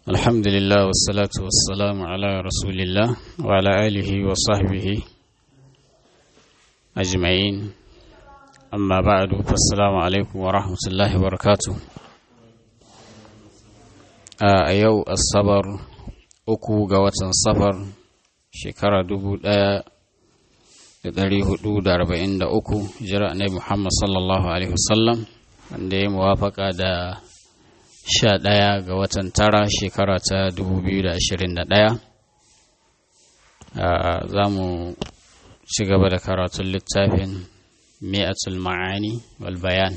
الحمد لله والصلاة والسلام على رسول الله وعلى آله وصحبه أجمعين أما بعد فالسلام عليكم ورحمة الله وبركاته a yau asabar uku ga watan safar shekara dubu ɗaya da ɗari hudu da arba'in da uku jira annabi muhammad sallallahu alaihi wasallam wanda ya muwafaka da sha ɗaya ga watan tara shekara ta dubu biyu da ashirin da ɗaya za mu ci gaba da karatun littafin mi'atul ma'ani wal bayan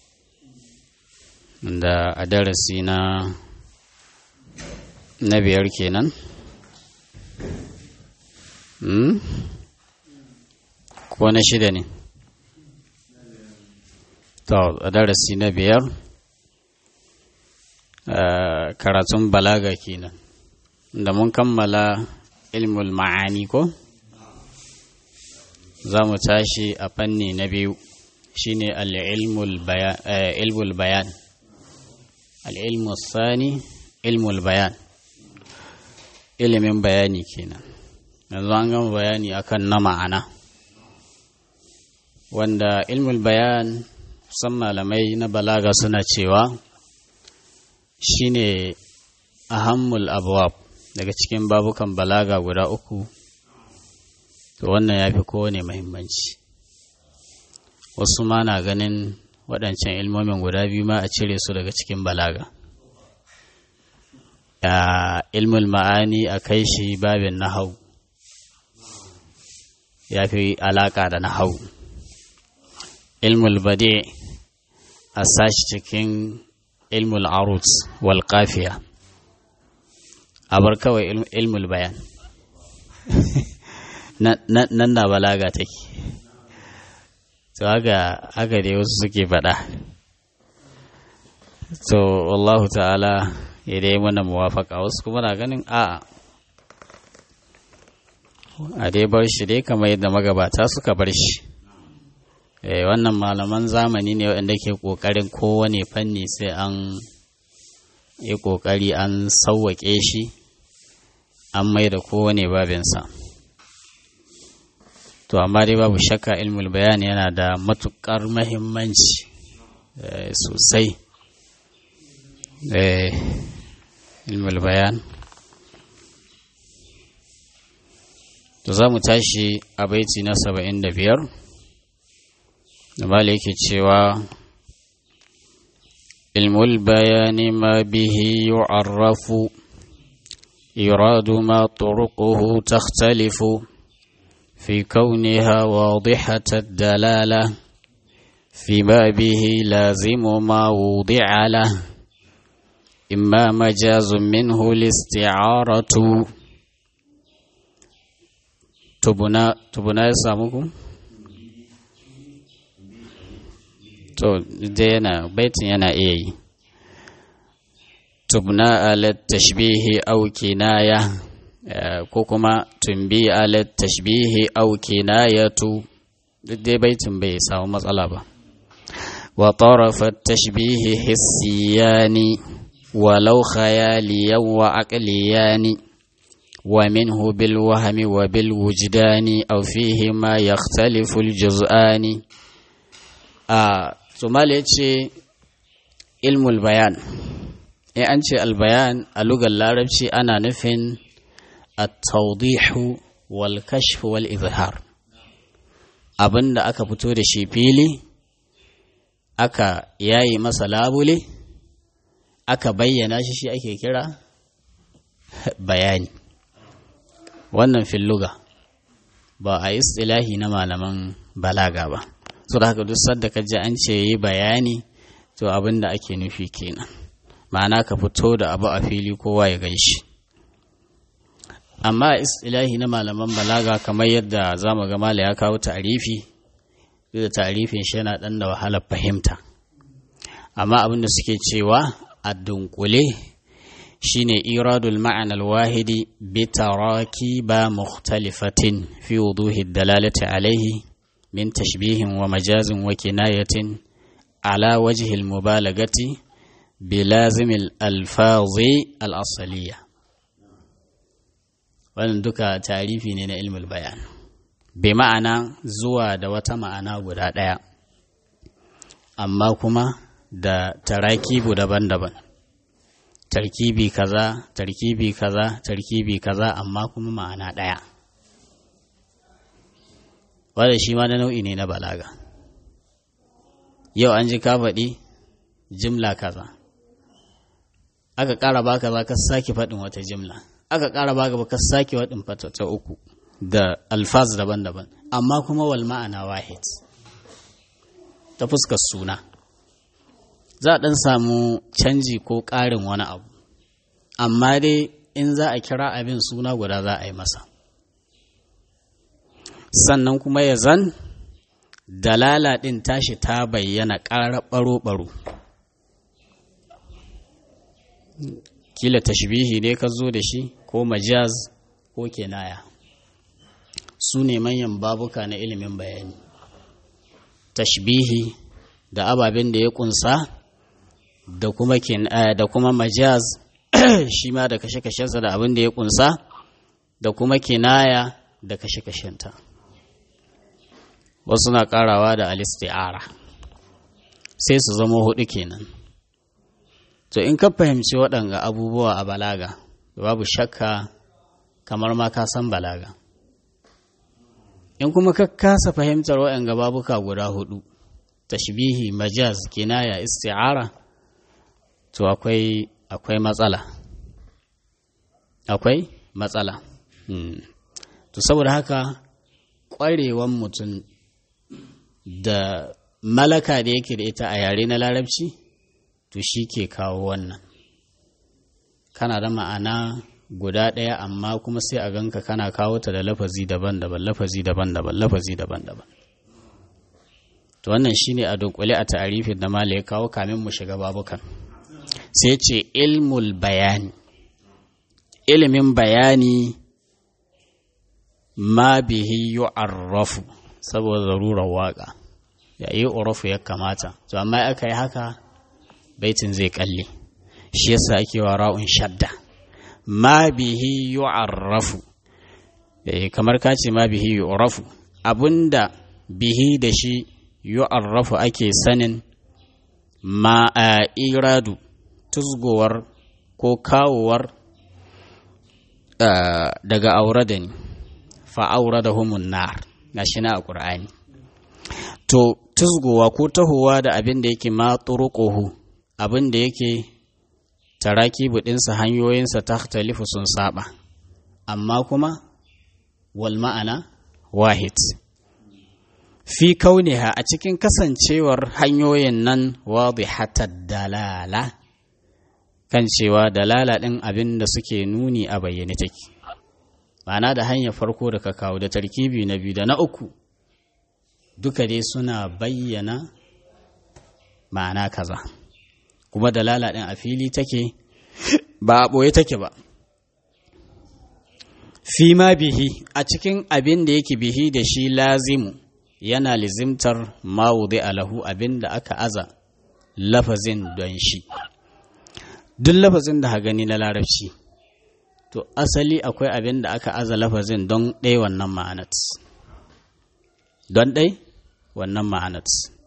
da a darasi na na biyar kenan hmm? ko na shida ne to a darasi na biyar karatun balaga kenan da mun kammala ilmul ma'ani ko za mu tashi a fanni na biyu shine al-ilmul bayan al-ilmu sani ilmul bayan ilimin bayani kenan yanzu an gama bayani akan na ma'ana wanda ilmul bayan san malamai na balaga suna cewa shine ahammul abwab daga cikin babukan balaga guda uku to wannan ya fi kowane mahimmanci wasu ma na ganin waɗancan ilmomin guda biyu ma a cire su daga cikin balaga ilmul ma'ani a kai shi babin nahau ya fi alaƙa da nahau ilmul bade a sashi cikin ilmul arut wal kafiya a bar kawai ilmul bayan nan na balaga take to haka haka dai wasu suke faɗa to wallahu ta'ala ya dai mana muwafaka wasu kuma na ganin a'a a dai bar shi dai kamar yadda magabata suka bar shi wannan malaman zamani ne waɗanda ke ƙoƙarin kowane fanni sai an yi ƙoƙari an sauwaƙe shi an mai da kowane babinsa to amma dai babu shakka ilmul bayani yana da matuƙar mahimmanci sosai ilmul bayan to za mu tashi a baiti na saba'in da biyar da mala yake cewa ilmul bayani ma bihi yu'arrafu iradu ma turuquhu takhtalifu في كونها واضحة الدلالة فيما به لازم ما وضع له إما مجاز منه الاستعارة تبنى تبنى يسامكم to dai yana baitin yana iya yi tubna ala tashbihi aw kinaya ko kuma tumbi ala tashbihi aw kinayatu duk dai baitin bai samu matsala ba wa tarafa tashbihi hissiyani ولو خياليا وعقليان ومنه بالوهم وبالوجدان أو فيهما يختلف الجزآن ثم يتشي علم البيان إيه أنت البيان اللغة العربية أنا نفن التوضيح والكشف والإظهار abin da aka fito da shi fili aka yayi masa labule aka bayyana shi shi ake kira bayani wannan filluga ba a istilahi na malaman balaga ba so da haka duk sadda ka ji an ce yi bayani to abin da ake nufi kenan ma'ana ka fito da abu a fili kowa ya gan shi amma istilahi na malaman balaga kamar yadda za mu ga mala ya kawo ta'arifi duk da ta'arifin shi yana ɗan da wahalar fahimta amma abin da suke cewa a dunkule shine iradul ma'anar wahidi bi ba mukhtalifatin fi wuduhi dalalati alaihi min tashbihin wa majazin wa kinayatin ala wajhi mubalagati bilazimil alfazi al'asaliya wannan duka tarifi ne na ilmul bayan bai ma'ana zuwa da wata ma'ana guda ɗaya amma kuma da tarakibu daban-daban tarkibi kaza tarkibi kaza tarkibi kaza amma kuma ma'ana ɗaya wanda shi ma na nau'i ne na balaga yau an ji ka faɗi jimla kaza aka ƙara baka za ka sake faɗin wata jimla aka ƙara baka ba ka sake faɗin fata ta uku da alfaz daban-daban amma kuma wal ma'ana wahid ta fuskar suna za a ɗan samu canji ko ƙarin wani abu amma dai in za a kira abin suna guda za a yi masa sannan kuma ya zan dalala ɗin tashi ta bayyana ƙara ɓaro-ɓaro kila tashbihi ne ka zo da shi ko majaz ko kenaya su ne manyan babuka na ilimin bayani tashbihi da ababen da ya kunsa da kuma da kuma majaz shi ma da kashe-kashensa da abin da ya kunsa da kuma kinaya da kashe-kashenta wasu na karawa da alisti'ara sai su zama hudu kenan to in ka fahimci waɗanga abubuwa a balaga babu shakka kamar ma ka san balaga in kuma ka kasa fahimtar waɗanga babuka guda hudu tashbihi majaz kinaya isti'ara to akwai akwai matsala akwai matsala to saboda haka ƙwarewan mutum da malaka da yake da ita a yare na larabci to shi ke kawo wannan kana da ma'ana guda ɗaya amma kuma sai a ganka kana kawo ta da lafazi daban-daban lafazi daban-daban lafazi daban-daban to wannan shine a dunkule a ta'arifin da mala ya kawo kamin mu shiga babukan sai ce ilmul bayani ilimin bayani ma bihi yu'arrafu saboda zarurar waka ya yi urafu ya kamata to amma aka yi haka baitin zai kalle shi yasa ake wa ra'un shadda ma bihi yu'arrafu eh kamar ka ce ma bihi yu'rafu abinda bihi da shi yu'arrafu ake sanin ma a iradu tuzgowar ko kawowar daga aure da ni fa'aura da humun nar na shi na a ƙur'ani to tuzgowa ko tahowa da abin da yake ma turuƙuhu abin da yake taraki buɗinsa hanyoyinsa ta talifu sun saba amma kuma wal ma'ana wahid fi kauniha a cikin kasancewar hanyoyin nan wadihatar dalala kan cewa dalala ɗin abin da suke nuni a bayyane take ma'ana da hanyar farko da ka kawo da tarkibi na biyu da na uku duka dai suna bayyana ma'ana kaza kuma dalala ɗin a fili take ba a ɓoye take ba fi ma bihi a cikin abin da yake bihi da shi lazimu yana lizimtar mawuzi alahu abin da aka aza lafazin don shi duk lafazin da ha gani na larabci to asali akwai abin da aka aza lafazin don ɗai wannan ma'anat don ɗai wannan ma'anat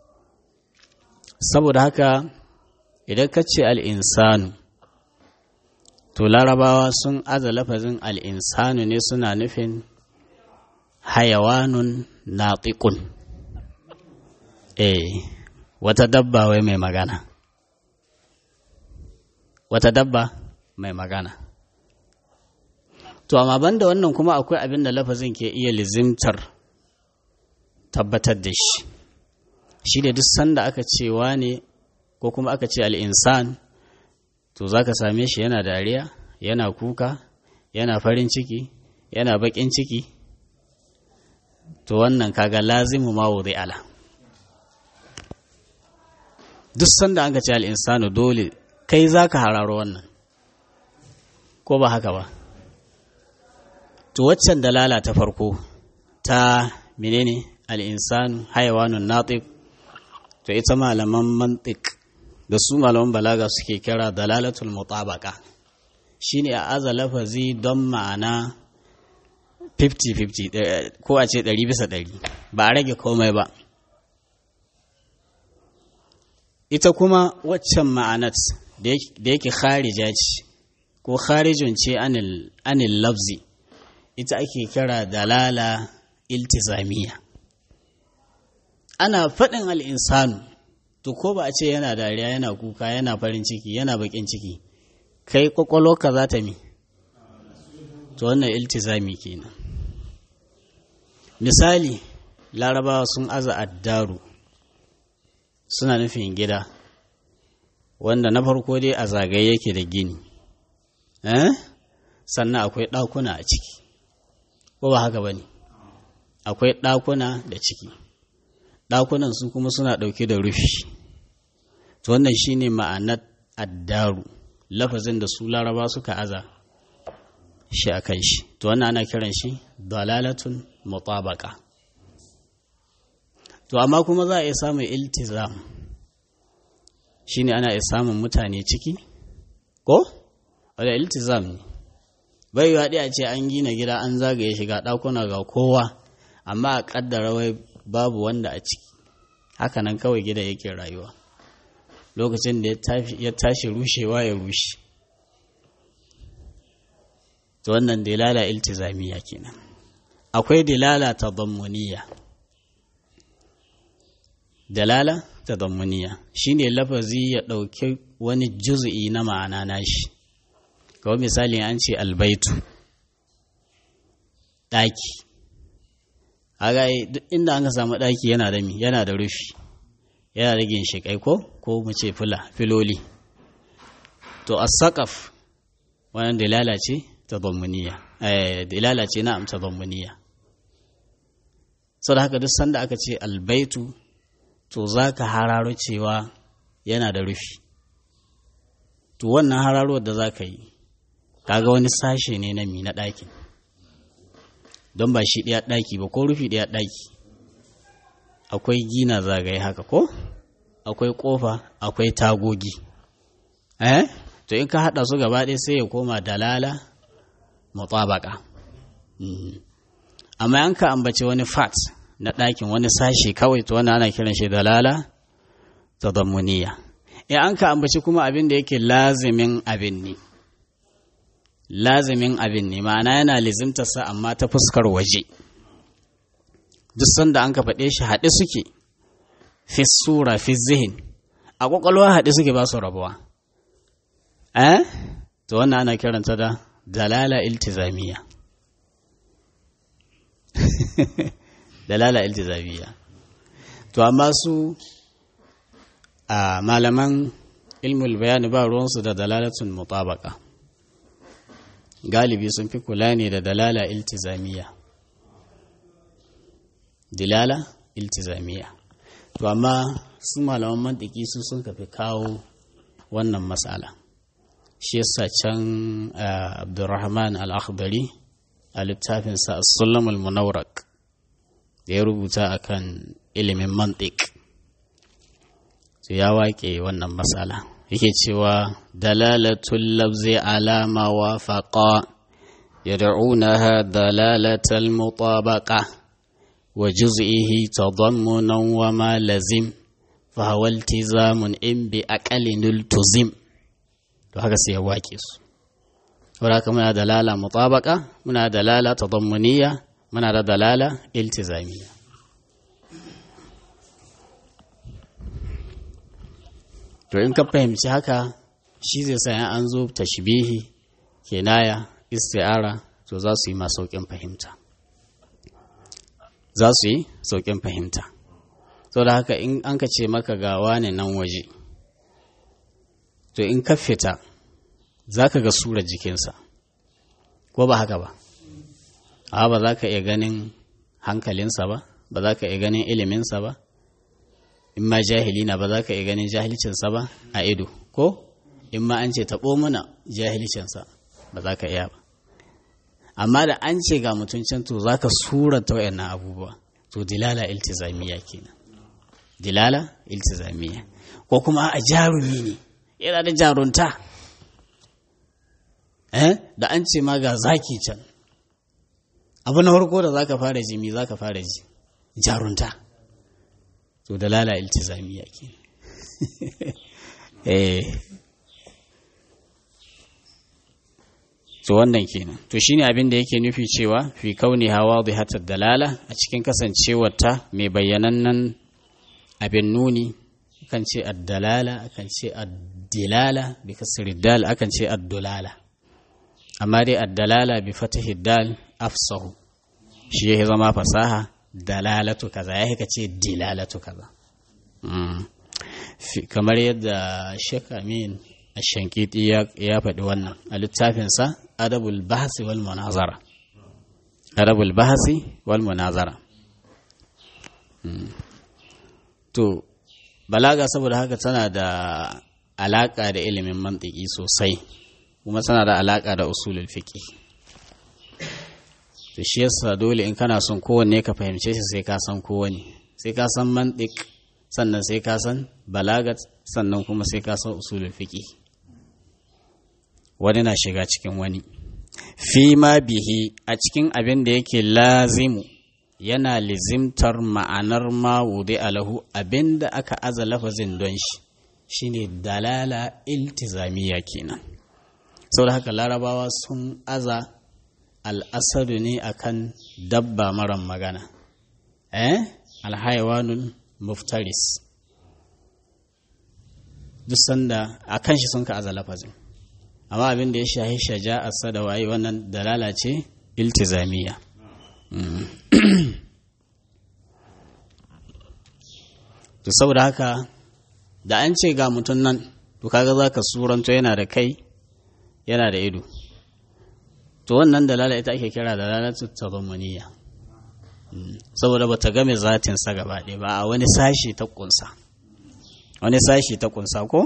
saboda haka idan ka ce al'insanu to larabawa sun aza lafazin al'insanu ne suna nufin hayawanun naƙiƙun eh wata dabba wai mai magana wata dabba mai magana to amma banda wannan kuma akwai abin da lafazin ke iya lizimtar tabbatar da shi shi da duk sanda aka cewa ne ko kuma aka ce al'insan to za ka same shi yana dariya yana kuka yana farin ciki yana baƙin ciki to wannan kaga lazimu ma wuri ala duk sanda an ka ce al'insanu dole kai za ka hararo wannan ko ba haka ba to waccan dalala ta farko ta menene al'insanu haiwanun natik to ita malaman mantik da su malaman balaga suke kira dalalatul mutabaka shine a aza lafazi don ma'ana 50-50 ko a ce 100 bisa 100 ba a rage komai ba ita kuma waccan ma'anat da yake kharija ce ko kharijun ce anil lafzi ita ake kira dalala iltizamiya ana faɗin al'insanu to ko ba a ce yana dariya yana kuka yana farin ciki yana bakin ciki kai ka za ta mi to wannan iltizami kenan misali larabawa sun aza addaru suna nufin gida wanda na farko dai a zagaye yake da gini eh? sannan akwai ɗakuna a ciki ko ba haka ba ne akwai ɗakuna da ciki ɗakunan su kuma suna ɗauke da rufi to wannan shine ma'anar addaru lafazin da su laraba suka aza shi a kan shi to wannan ana kiran shi dalalatun mutabaka to amma kuma za a iya samun iltizam shine ana iya samun mutane ciki ko wadda iltizam ne bai yi a ce an gina gida an zagaye shiga ɗakuna ga kowa amma a ƙaddara wai babu wanda a ciki hakanan kawai gida yake rayuwa lokacin da ya tashi rushewa ya rushe to wannan dilala iltizamiya kenan akwai dilala tadammuniya dalala tadammuniya shine lafazi ya ɗauki wani juz'i na ma'ana nashi kawai misali an ce albaitu ɗaki aga duk inda an ka samu ɗaki yana da mi yana da rufi yana da ginshiƙai ko ko mu ce fila filoli to as-saqaf wannan dalala ce tadammuniya eh dalala ce na'am tadammuniya saboda haka duk sanda aka ce albaitu to zaka hararo cewa yana da rufi to wannan hararo da zaka yi kaga wani sashe ne na mi na ɗakin don ba shi ɗaya ɗaki ba ko rufi ɗaya ɗaki akwai gina zagaye haka ko akwai ƙofa akwai tagogi eh to in ka haɗa su gaba ɗaya sai ya koma dalala mutabaka amma an ka ambaci wani fat na ɗakin wani sashi kawai to wani ana kiran shi dalala tadammuniya in an ka ambaci kuma abin da yake lazimin abin ne lazimin abin ne ma'ana yana lizimtarsa amma ta fuskar waje duk sanda an ka faɗe shi haɗe suke fi sura fi zihin a ƙwaƙwalwa haɗe suke ba su rabuwa eh to wannan ana kiranta da dalala iltizamiya dalala iltizamiya to amma su a malaman ilmul bayani ba ruwansu da dalalatun mutabaka galibi sun fi kula ne da dalala iltizamiya dilala iltizamiya to amma su malaman mantiki su sun kafi kawo wannan matsala shi yasa can abdurrahman al-akhdari a littafinsa as-sulam al-munawrak da ya rubuta akan ilimin mantik to ya wake wannan matsala yake cewa dalalatul lafzi ala ma wafaqa yad'unaha dalalatal mutabaqa wa juz'ihi tadammunan wa ma lazim fa huwa iltizamun in bi aqalin iltuzim to haka sai ya wake su saboda haka muna dalala mutabaqa muna dalala tadammuniya muna da dalala iltizamiya to in ka fahimci haka shi zai sa an zo tashbihi kenaya isti'ara to za su yi ma sauƙin fahimta za su yi sauƙin fahimta to da haka in an ka ce maka ga wane nan waje to in ka fita za ka ga surar jikinsa ko ba haka ba a ba za ka iya ganin hankalinsa ba ba za ka iya ganin iliminsa ba in ma jahili na ba za ka iya ganin jahilcinsa ba a ido ko in ma an ce taɓo mana jahilcinsa ba za ka iya ba amma da an ce ga mutum can to za ka surata wayannan abubuwa to dilala iltizamiya kenan dilala iltizamiya ko kuma a jarumi ne yana da jarunta eh da an ce ma ga zaki can abu na farko da zaka fara ji me zaka fara ji jarunta to dalala iltizamiya ke eh to wannan kenan to shine abin da yake nufi cewa fi kauni hawa hatar dalala a cikin kasancewarta mai bayyanannen abin nuni akan ce addalala akan ce addilala bi kasri dal akan ce addulala amma dai addalala bi fatahi dal afsahu shi ya zama fasaha dalalatu kaza ya ka ce dilalatu kaza kamar yadda Sheikh Amin Ashankiti ya faɗi wannan a littafinsa Adabul Bahasi wal Munazara Adabul Bahasi wal Munazara to balaga saboda haka tana da alaka da ilimin mantiki sosai kuma tana da alaka da usulul fiqh to shi yasa dole in kana son kowanne ka fahimce shi sai ka san kowanne sai ka san mantik sannan sai ka san balagat sannan kuma sai ka san usulul fiqh wani na shiga cikin wani fi ma bihi a cikin abin da yake lazimu yana lizimtar ma'anar ma wude alahu abin da aka aza lafazin don shi shine dalala iltizamiya kenan saboda haka larabawa sun aza al'asadu ne akan dabba maran magana eh alhaiwanul muftaris duk sanda a kan shi sun ka aza lafazin amma abin da ya shahi shaja'arsa da waye wannan dalala ce iltizamiya to saboda haka da an ce ga mutum nan to kaga za ka suranto yana da kai yana da ido to wannan dalala ita ake kira dalalatu tadammuniya saboda bata game zatin sa gaba ɗaya ba a wani sashi ta kunsa wani sashi ta kunsa ko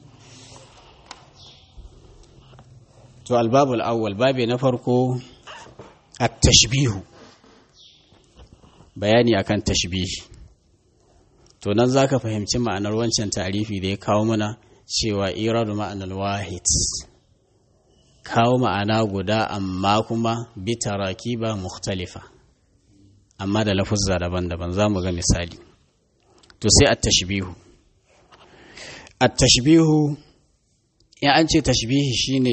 to albabul awwal babi na farko at-tashbihu bayani akan tashbihi to nan zaka fahimci ma'anar wancan tarifi da ya kawo mana cewa iradu ma'anar wahid kawo ma'ana guda amma kuma bi tarakiba mukhtalifa amma da lafuzza daban-daban za mu ga misali to sai at-tashbihu at-tashbihu ya an ce tashbihi shine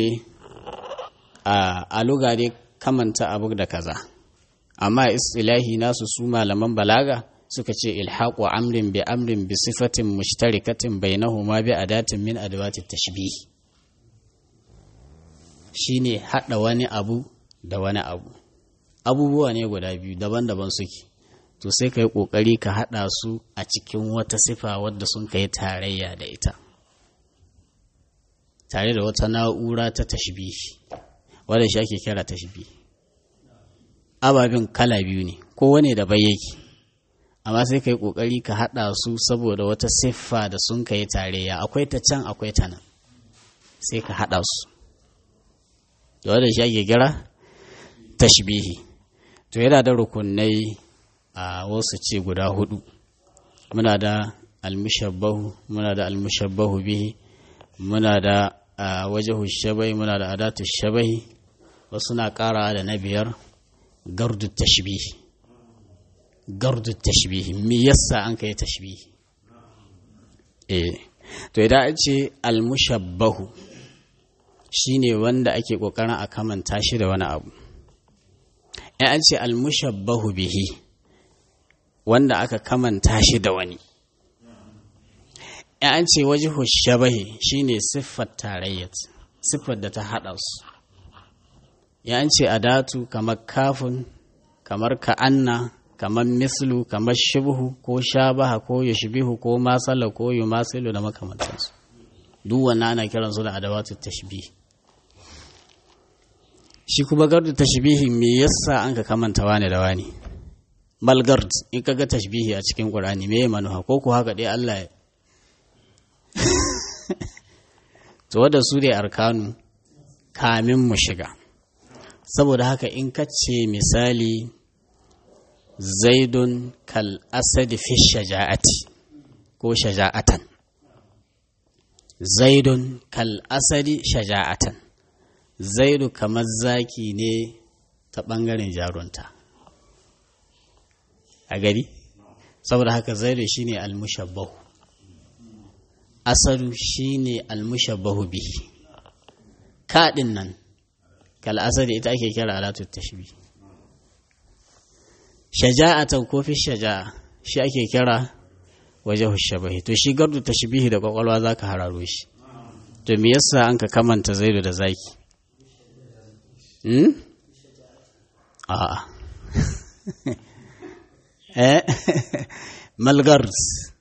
a luga dai kamanta abu da kaza amma istilahi nasu su malaman balaga suka ce ilhaqu amrin bi amrin bi sifatin mushtarikatin bainahuma bi adatin min adawati tashbih shine hada wani abu da wani abu abubuwa ne guda biyu daban-daban suke to sai ka yi ƙoƙari ka haɗa su a cikin wata sifa wadda sun kai tarayya da ita tare da wata na'ura ta tashbihi wadda shi ake kira tashbihi ababen kala biyu ne kowane da bai yake amma sai ka yi ƙoƙari ka haɗa su saboda wata siffa da sun kai tarayya akwai ta can akwai ta nan sai ka haɗa su da wadda shi ake kira tashbihi to yana da rukunai a wasu ce guda hudu muna da almushabbahu muna da almushabbahu bihi muna da wajahu shabai muna da adatu shabai wasu na kara da na biyar gardu tashbihi gardu tashbihi me yasa an kai tashbihi eh to idan an ce almushabbahu shine wanda ake kokarin a kamanta shi da wani abu in an ce almushabbahu bihi wanda aka kamanta shi da wani in an ce wajihu shabahi shine siffar tarayyat siffar da ta haɗa su ya an ce adatu kamar kafin kamar ka'anna kamar mislu kamar shibhu ko shabaha ko yushbihu ko masala ko yumasilu da makamantansu duk wannan ana kiransu da adawatu tashbih shi kuma gardu tashbihi me yasa an ka kamanta wani da wani malgard in ka ga tashbihi a cikin qur'ani me manuha ko ku haka dai Allah to wanda su dai arkanu kamin mu shiga saboda haka in ka ce misali zaidun kal asad fi shaja'ati ko shaja'atan zaidun kal asadi shaja'atan zaidu kamar zaki ne ta ɓangaren jarunta a gari saboda haka zaidu shine almushabbahu asadu shine almushabbahu bihi kaɗin nan kal asadi ita ake kira alatu tashbih shaja'atan ko fi shaja'a shi ake kira waje shabahi to shi gardu tashbihi da kwakwalwa zaka hararo shi to me yasa an ka kamanta zaidu da zaki hmm a'a eh malgars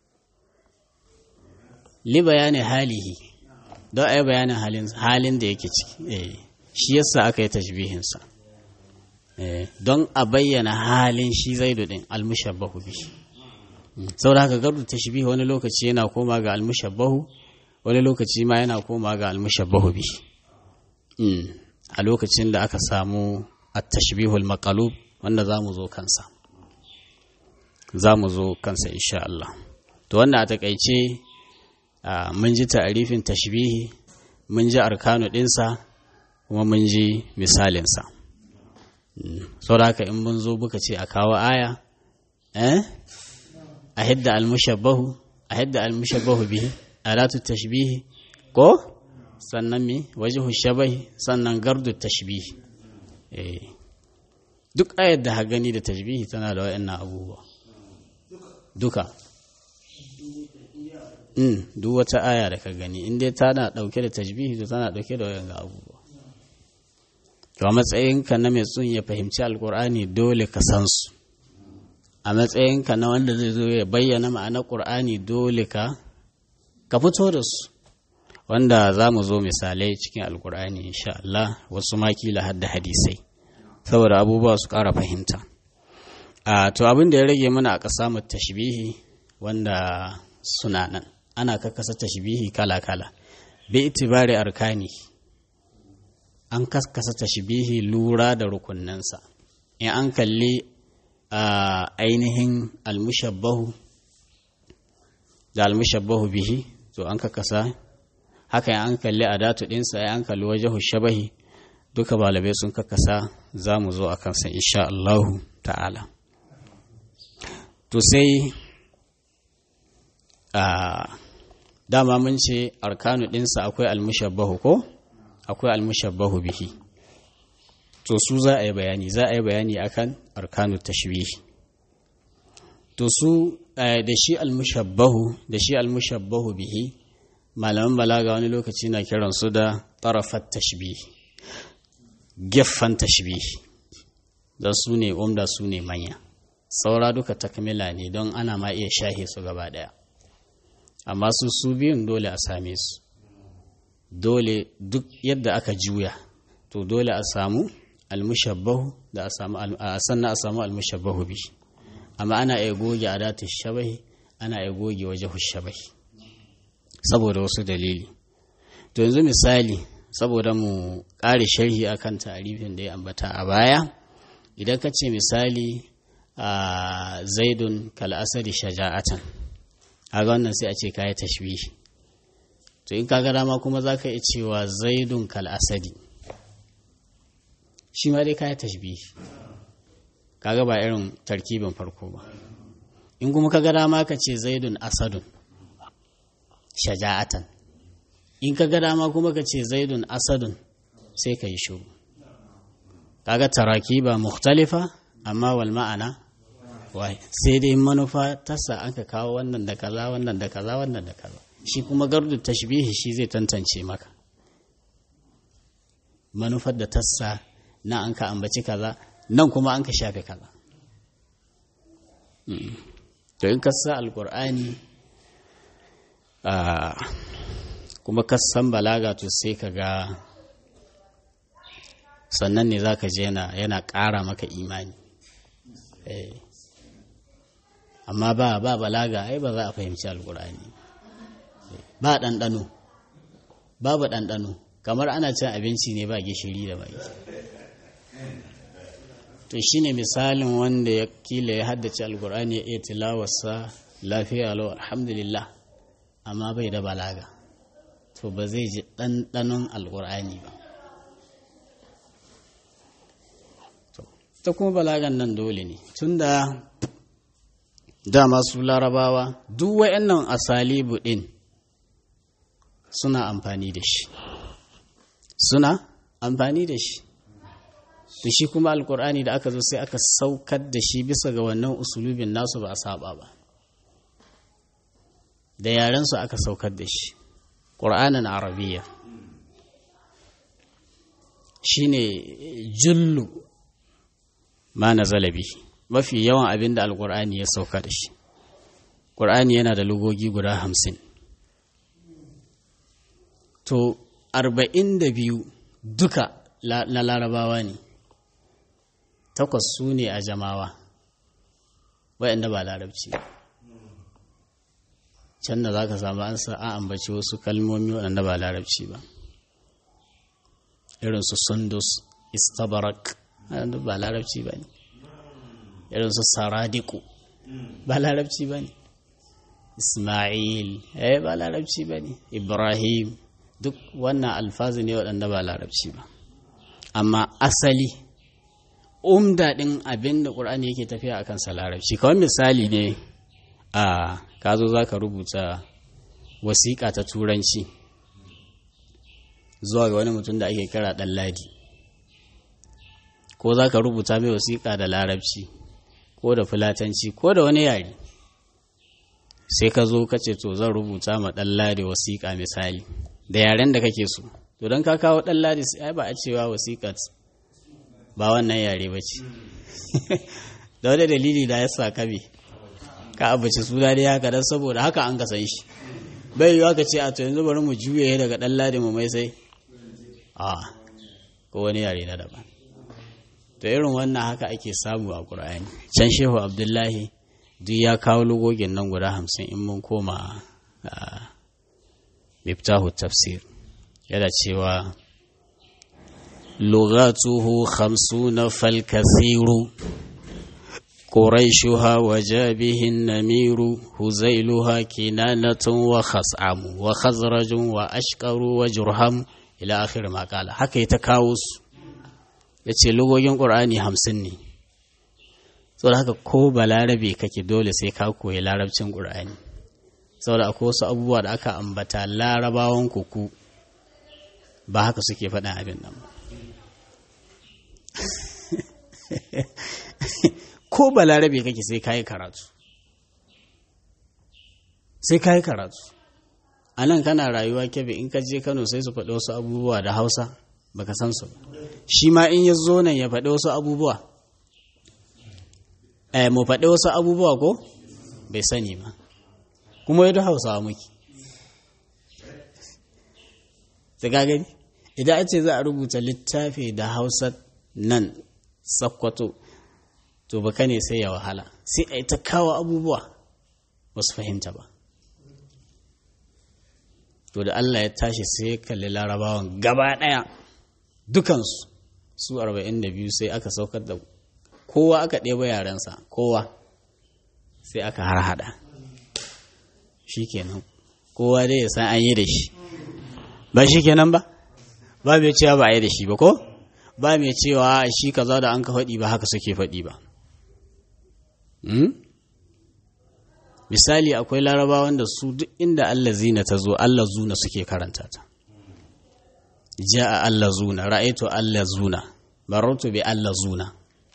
li bayani halihi don a yi bayanin halin halin da yake ciki eh shi yasa aka yi tashbihinsa eh don a bayyana halin shi zaidu din almushabbahu bihi saboda haka gardu tashbihi wani lokaci yana koma ga almushabbahu wani lokaci ma yana koma ga almushabbahu bi a lokacin da aka samu at-tashbihul maqalub wanda zamu zo kansa zamu zo kansa insha Allah to wannan a takaice mun ji ta'arifin tashbihi mun ji arkanu dinsa kuma mun ji misalinsa saboda haka in mun zo buka ce a kawo aya eh a hidda almushabbahu a hidda almushabbahu bihi alatu tashbihi ko sannan mi wajhu shabahi sannan gardu tashbihi eh duk ayar da ha gani da tashbihi tana da wayannan abubuwa duka mm duk wata aya da ka gani in dai tana dauke da tashbihi to tana dauke da wayannan abubuwa to a matsayinka na mai tsun ya fahimci alkur'ani dole ka san su a matsayinka na wanda zai zo ya bayyana ma'anar ƙur'ani dole ka ka fito da su wanda za mu zo misalai cikin alƙur'ani insha Allah wasu makila har da hadisai saboda abubuwa su ƙara fahimta a to abin da ya rage mana a ƙasa mu tashbihi wanda suna nan ana kakkasa tashbihi kala-kala bi itibari arkani an kaskasa tashbihi lura da rukunnansa in an kalli a ainihin almushabbahu da almushabbahu bihi to an ka kasa haka an kalli a datu ɗinsa ya an kalli wajahu shabahi duka balabai sun kakasa za mu zo a kansa insha Allahu ta'ala to sai a dama mun ce arkanu ɗinsa akwai almushabbahu ko akwai almushabbahu bihi to su za a yi bayani za a yi bayani akan arkanu tashbihi to su da shi almushabbahu da shi almushabbahu bihi malaman balaga wani lokaci na kiran su da tarafat tashbihi geffan tashbihi da su ne umda su ne manya saura duka takmila ne don ana ma iya shahe su gaba daya amma su su biyun dole a same su dole duk yadda aka juya to dole a samu almushabbahu da a samu sannan a samu almushabbahu bi amma ana iya goge adatu shabahi ana iya goge wajahu shabahi saboda wasu dalili to yanzu misali saboda mu ƙare sharhi akan tarifin da ya ambata a baya idan ka ce misali a zaidun kal'asari shaja'atan a wannan sai a ce kayi tashbihi to in kaga dama kuma za ka iya cewa zaidun kal'asadi shi ma dai kayi tashbihi kaga ba irin tarkibin farko ba in kuma kaga dama ka ce zaidun asadun shaja'atan in kaga dama kuma ka ce zaidun asadun sai ka yi shuru kaga tarakiba mukhtalifa amma wal ma'ana wai sai dai manufa tasa aka kawo wannan da kaza wannan da kaza wannan da kaza shi kuma gardu tashbihi shi zai tantance maka manufar da tassa na an ka ambaci kaza nan kuma an ka shafe kaza to in ka sa alkur'ani kuma ka san balaga to sai ka ga sannan ne za ka je yana ƙara maka imani amma ba ba balaga ai ba za a fahimci alkur'ani ba ɗanɗano babu ɗanɗano kamar ana cin abinci ne ba gishiri da mai to shine misalin wanda ya kila ya haddace alkur'ani ya iya tilawarsa lafiya lau alhamdulillah amma bai da balaga to ba zai ji ɗanɗanon alƙur'ani ba ta kuma balagan nan dole ne tunda dama su larabawa duk wa'annan asalibu ɗin suna amfani da shi suna amfani da shi to shi kuma alkur'ani da aka zo sai aka saukar da shi bisa ga wannan usulubin nasu ba a saba ba da yarensu aka saukar da shi ƙur'anin arabiya shine jullu ma na zalabi mafi yawan abin da alkur'ani ya sauka da shi ƙur'ani yana da lugogi guda hamsin to arba'in da biyu duka na larabawa ne takwas su ne a jamawa waɗanda ba larabci can da za ka samu an sa a ambaci wasu kalmomi waɗanda ba larabci ba irinsu sundus istabarak waɗanda ba larabci ba ne irinsu saradiku ba larabci ba ne ismail eh ba larabci ba ne ibrahim duk wannan alfazi ne waɗanda ba larabci ba amma asali umda ɗin abin da ƙur'ani yake tafiya a kansa larabci kawai misali ne a ka zo za ka rubuta wasiƙa ta turanci zuwa ga wani mutum da ake kira ɗan ladi ko za ka rubuta mai wasiƙa da larabci ko da fulatanci ko da wani yare sai ka zo ka ce to zan rubuta ma ɗan ladi wasiƙa misali da yaren da kake so to don ka kawo ɗan ladi sai ba a cewa wasiƙat ba wannan yare ba ce da wani dalili da ya sa kabe ka abace suna dai haka don saboda haka an ka san shi bai yiwa ka ce a to yanzu bari mu juye daga ɗan ladi mu mai sai a ko wani yare na daban to irin wannan haka ake samu a ƙur'ani can shehu abdullahi duk ya kawo lugogin nan guda hamsin in mun koma miftahu tafsir yana cewa lugatuhu khamsuna fal kathiru قريشها وجابه النمير هزيلها كنانة وخصعم وخزرج وأشكر وجرهم إلى آخر ما قال حكى يتكاوس yace lugogin ƙur'ani hamsin ne saboda haka ko balarabe kake dole sai ka koyi larabcin ƙur'ani saboda akwai wasu abubuwa da aka ambata larabawan kuku ba haka suke faɗin abin nan ko balarabe kake sai kayi karatu sai kayi karatu a nan kana rayuwa kebe in ka je kano sai su faɗi wasu abubuwa da hausa baka san su shi ma in ya zo nan ya faɗi wasu abubuwa eh mu faɗi wasu abubuwa ko bai sani ba kuma yadda hausawa muke ta gani idan a ce za a rubuta littafi da hausa nan sakkwato to baka ne sai ya wahala sai a yi ta kawo abubuwa ba su fahimta ba to da Allah ya tashi sai ya kalli larabawan gaba ɗaya dukansu su 42 sai aka saukar da kowa aka ɗeba yarensa kowa sai aka harhaɗa shi kenan kowa dai ya san an yi da shi ba shi kenan ba ba mai cewa ba a yi da shi ba ko ba mai cewa shi kaza da an ka faɗi ba haka suke faɗi ba misali akwai larabawan da su duk inda Allah zina ta zo Allah zuna suke karanta ta ja'a Allah zuna ra'aitu Allah zuna barautu bi Allah zuna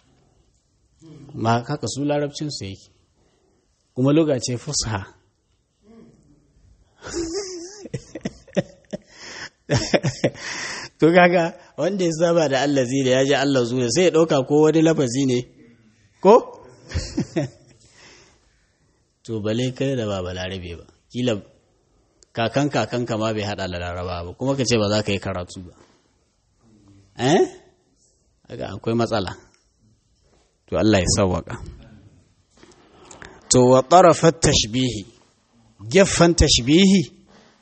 ma haka su larabcin su yake kuma lokaci fusha to kaga wanda ya saba da Allah zina ya ji Allah zuna sai ya ɗauka ko wani lafazi ne ko to bale kai da ba balarabe ba kila kakan kakan ma bai hada da laraba ba kuma ka ce ba za ka yi karatu ba eh haka akwai matsala to Allah ya sawwaka to wa tarafat tashbihi gefen tashbihi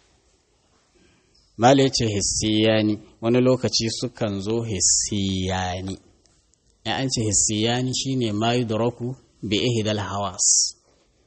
mala yace hissiyani wani lokaci sukan zo hissiyani ya an ce hissiyani shine ma yudraku bi ihdal hawas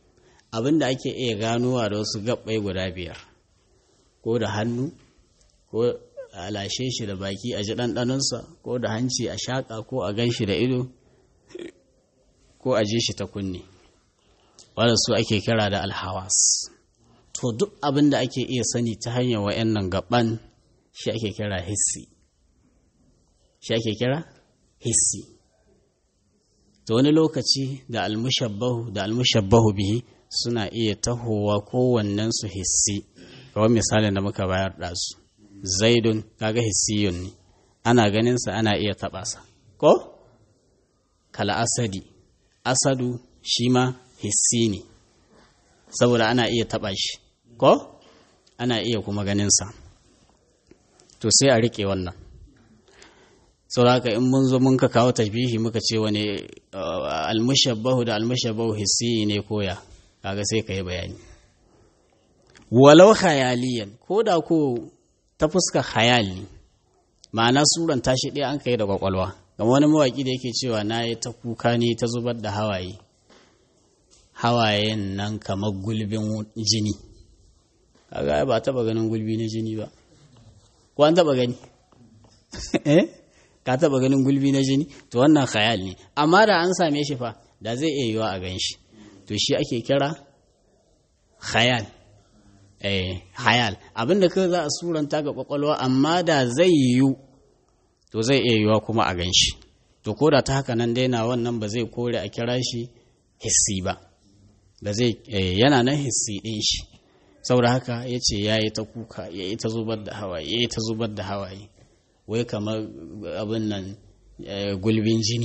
abin da ake iya ganowa da wasu gabbai guda biyar ko da hannu ko a lashe shi da baki a ji ɗanɗanonsa ko da hanci a shaƙa ko a gan shi da ido ko a ji shi ta kunne wadda su ake kira da alhawas to duk abin da ake iya sani ta hanyar wa'annan gaban shi ake kira hissi shi ake kira hissi to wani lokaci da almushabbahu da almushabbahu bihi suna iya tahowa kowannen su hissi kawai misalin da muka bayar da su zaidun kaga hissiyun ne ana ganinsa ana iya taɓa sa ko kala asadi asadu shi ma hissi ne saboda ana iya taɓa shi ko ana iya kuma ganinsa to sai a riƙe wannan sauraka in mun zo mun ka kawo tashbihi muka ce wani almushabbahu da almushabbahu hissi ne koya kaga sai ka yi bayani walau khayaliyan ko da ko ta fuska khayali ma'ana suran tashi ɗaya an kai da kwakwalwa kamar wani mawaƙi da yake cewa na yi ta kuka ne ta zubar da hawaye hawayen nan kamar gulbin jini kaga ba taba ganin gulbi na jini ba ko an taba gani eh ka taba ganin gulbi na jini to wannan khayal ne amma da an same shi fa da zai iya yiwa a gan shi to shi ake kira khayal eh hayal abinda kai za a suranta ga kwakwalwa amma da zai yiwu to zai iya yiwa kuma a gan shi to ko da ta haka nan daina wannan ba zai kore a kira shi hissi ba da zai yana nan hissi ɗin shi saboda haka ya ce ya yi ta kuka ya yi ta zubar da hawaye ya yi ta zubar da hawaye wai kamar abin nan gulbin jini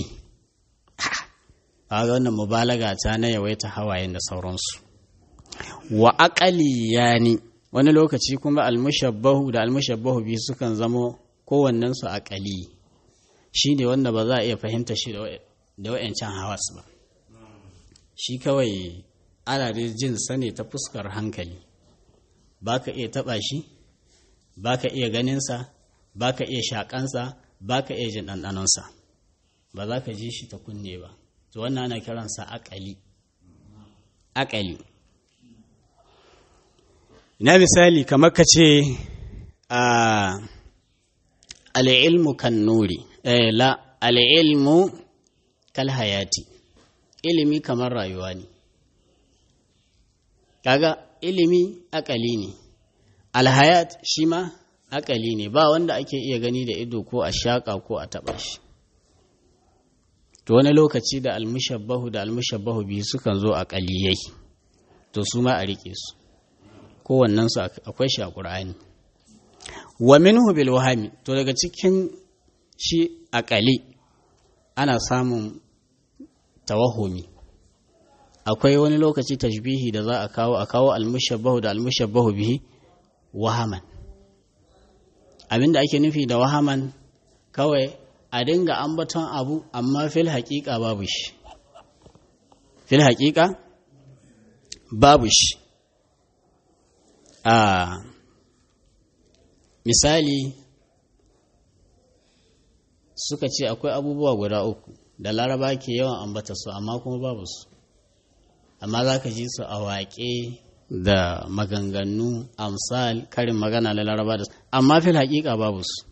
a wannan mubalaga ta na yawaita hawayen da sauransu wa aƙali ya ni wani lokaci kuma almushabbahu da almushabbahu biyu sukan zamo kowannensu aƙali shi ne wanda ba za a iya fahimta shi da wa'yancan hawas ba shi kawai ana da jin sane ta fuskar hankali ba ka iya taɓa shi ba ka iya ganinsa ba ka iya shaƙansa ba ka iya jin ɗanɗanonsa ba za ka ji shi ta kunne ba to wannan ana kiransa aƙali aƙali ina misali kamar ka ce a al'ilmu kan nuri la al'ilmu kal hayati ilimi kamar rayuwa ne kaga ilimi akali ne alhayat shi ma akali ne ba wanda ake iya gani da ido ko a shaƙa ko a taɓa shi to wani lokaci da almushabbahu da almushabbahu biyu sukan zo akaliyai to su ma a riƙe su kowannen su akwai shi a ƙur'ani wa minhu bil wahami to daga cikin shi akali ana samun tawahumi akwai wani lokaci tashbihi da za a kawo a kawo almushabbahu da almushabbahu bihi wahaman abinda ake nufi da wahaman kawai a dinga ambaton abu amma fil haƙiƙa babu shi fil haƙiƙa babu shi a misali suka ce akwai abubuwa guda uku da laraba ke yawan ambata su amma kuma babu su amma za ka ji su a waƙe da maganganu amsal karin magana da laraba da amma fil haƙiƙa babu su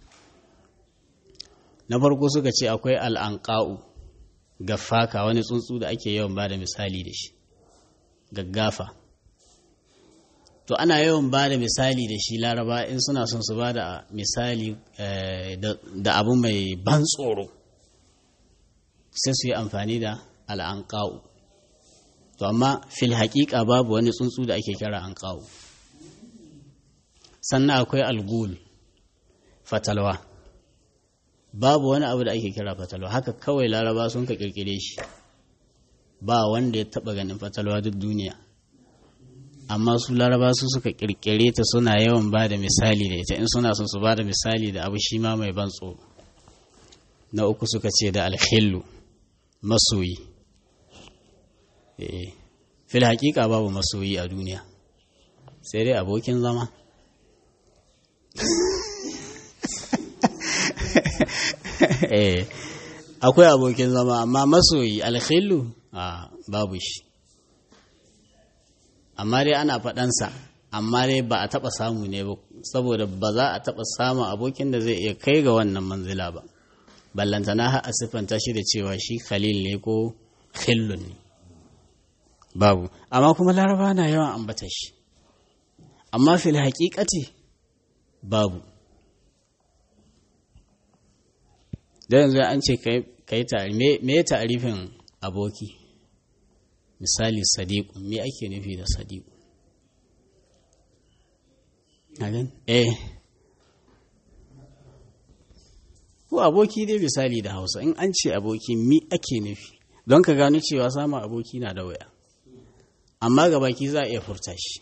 na farko suka ce akwai al'anƙa'u gaffaka wani tsuntsu da ake yawan ba da misali da shi gaggafa to ana yawan ba da misali da shi laraba in suna son su ba da misali da abu mai ban tsoro sai su yi amfani da al'anƙa'u to amma fil haƙiƙa babu wani tsuntsu da ake kira anƙa'u sannan akwai algul fatalwa babu wani abu da ake kira fatalwa haka kawai laraba sun ka kirkire shi ba wanda ya taba ganin fatalwa duk duniya amma su laraba su suka kirkire ta suna yawan ba da misali da ita in suna son su ba da misali da abu shi ma mai ban tsoro na uku suka ce da alhillu masoyi fil hakika babu masoyi a duniya sai dai abokin zama eh akwai abokin zama amma masoyi alkhillu a babu shi amma dai ana faɗansa amma dai ba a taɓa samu ne ba saboda ba za a taɓa samun abokin da zai iya kai ga wannan manzila ba ballantana har a siffanta shi da cewa shi khalil ne ko khillun ne babu amma kuma laraba na yawan ambata shi amma fil haƙiƙati babu da yanzu an ce ka yi tari me ya tarifin aboki misali sadiku me ake nufi da sadiku eh ko aboki dai misali da hausa in an ce aboki mi ake nufi don ka gano cewa samun aboki na da waya amma ga baki za a iya furta shi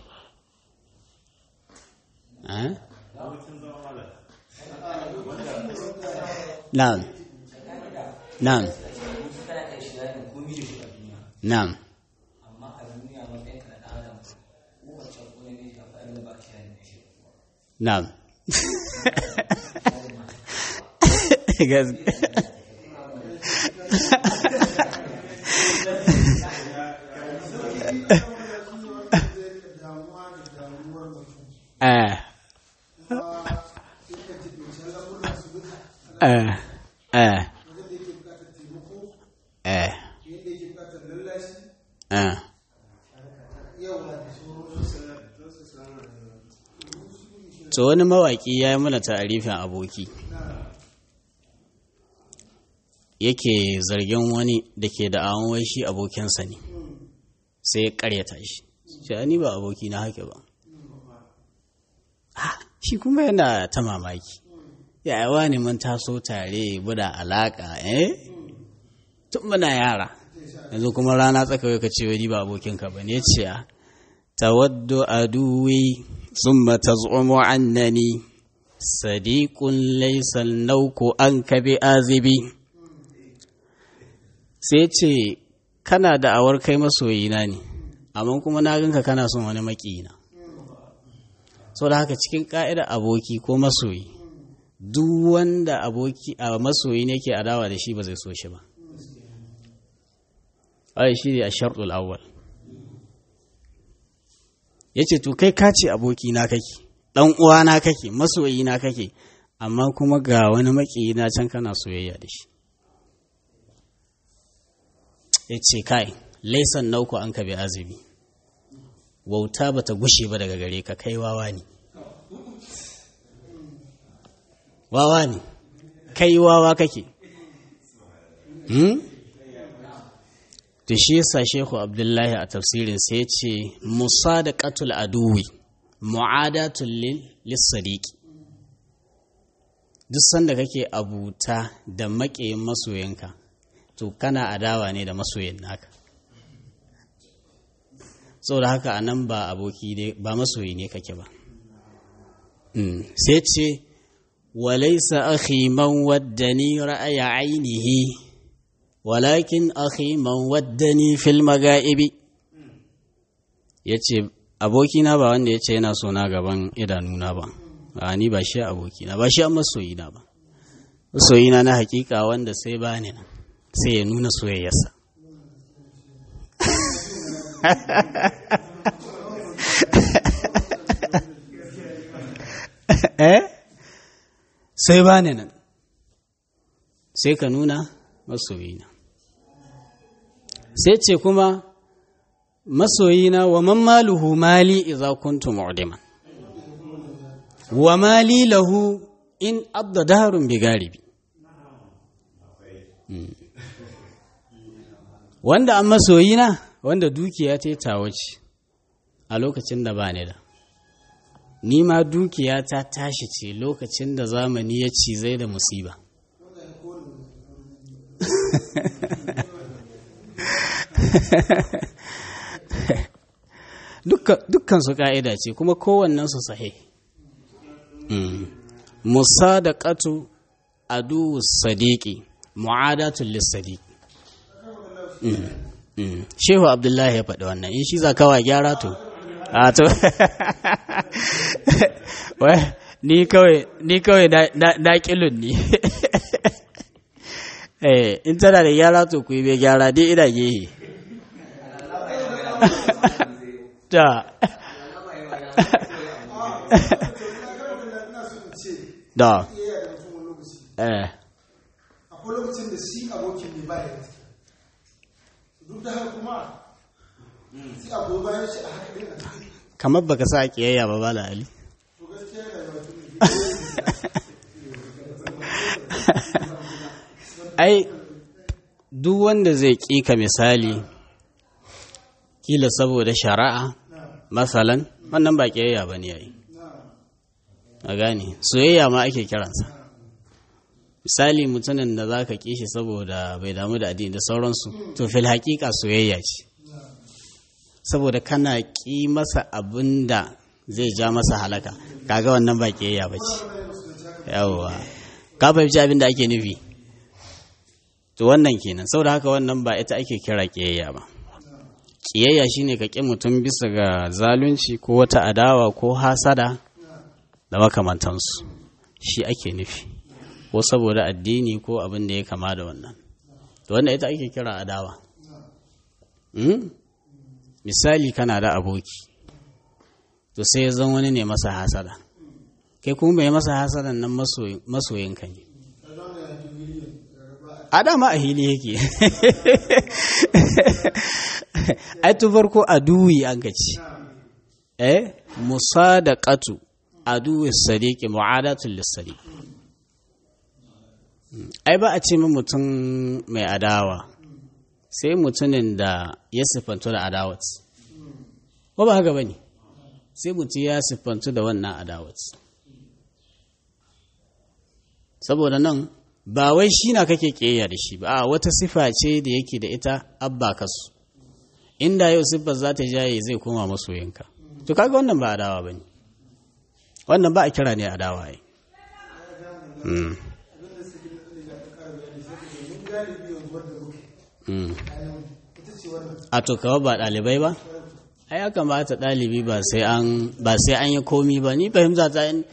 na'am na'am na'am na'am Eh. Eh. Eh. Eh. Eh. To wani mawaƙi ya yi mana ta'arifin aboki. Yake zargin wani da ke da awon wai shi abokinsa ne, sai ya ƙaryata shi. Shi ni ba aboki na hake ba. shi kuma yana ta mamaki yayawa ne mun taso tare buda alaka eh tun muna yara yanzu kuma rana tsakawai ka ce wani ba abokinka ba ne ce a tawaddu aduwi summa taz'umu annani sadiqun laysa nauku an ka bi azibi sai ce kana da awar kai masoyina ne amma kuma na ganka kana son wani makiyina sau da haka cikin ƙa'idar aboki ko masoyi duk wanda aboki a masoyi ne ke adawa da shi ba zai so shi ba ai shi ne a sharɗul awwal ya ce to kai kace aboki na kake ɗan uwa na kake masoyi na kake amma kuma ga wani maƙiyi na can kana soyayya da shi ya ce kai laisan nauku an ka bi azumi wauta ba ta gushe ba daga gare ka kai wawa ne wawa ne kai wawa kake hmm? to shi yasa shehu abdullahi a tafsirin sai ya ce musa da katul aduwi mu'adatul lissadiqi duk sanda kake abuta da maƙiyin masoyinka to kana adawa ne da masoyin naka saboda haka a nan ba aboki ba masoyi ne kake ba sai ce walaisa akhi man waddani ra'aya ainihi walakin akhi man waddani fil maga'ibi yace abokina ba wanda yace yana so na gaban idanuna ba a ni ba shi abokina ba shi an masoyina ba masoyina na hakika wanda sai bani nan sai ya nuna soyayyarsa eh sai ba ne nan sai ka nuna masoyina sai ce kuma masoyina wa man maluhu mali idza kuntu mu'diman wa mali lahu in abda darun bi garibi wanda an masoyina wanda dukiya ta tawo ce a lokacin da ba ni da ni ma dukiya ta tashi ce lokacin da zamani ya cizai da musiba dukkan su ka'ida ce kuma kowannen su sahi musa da ƙatu adu sadiki mu'adatul lissadiq shehu abdullahi ya faɗi wannan in shi za kawa gyara to a to ni kawai ni kawai na kilun ni eh in tana da gyara to ku yi bai gyara dai ina gehe da da eh akwai lokacin da shi abokin ne ba ya duk da haka kuma sai abu bayan shi a haka ɗin a cikin kamar baka sa kiyayya ba bala ali to gaskiya yana da mutum ai duk wanda zai ƙika misali kila saboda shari'a masalan wannan ba kiyayya ba ne yayi a gane soyayya ma ake kiransa misali mutumin da za ka kishi saboda bai damu da addini da sauransu to fil haƙiƙa soyayya ce saboda kana ƙi masa abin da zai ja masa halaka kaga wannan ba kiyayya ba ce yawwa ka fahimci abin da ake nufi to wannan kenan saboda haka wannan ba ita ake kira kiyayya ba kiyayya shine ka ƙi mutum bisa ga zalunci ko wata adawa ko hasada da makamantansu shi ake nufi ko saboda addini ko abin da ya kama da wannan to wannan ita ake kira adawa Mm? misali kana da aboki to sai ya zan wani ne masa hasada kai kuma mai masa hasadan nan masoyin- masoyinka ne a dama a hili yake ai tu farko aduwi an gaci eh musadaqatu aduwi sadiqi mu'adatul lisadiq ai ba a ce min mutum mai adawa sai mutumin da ya siffantu da adawat ko ba haka bane sai mutum ya siffantu da wannan adawat saboda nan ba wai shi na kake ƙeya da shi ba a wata sifa ce da yake da ita abba kasu inda yau siffar za ta jaye zai koma masoyinka to kaga wannan ba adawa ba ne wannan ba a kira ne adawa ai Mm. Mm. a to kawo ba ɗalibai ba ai ya kamata ɗalibi ba sai an ba sai an yi komi ba ni fahimta ta yin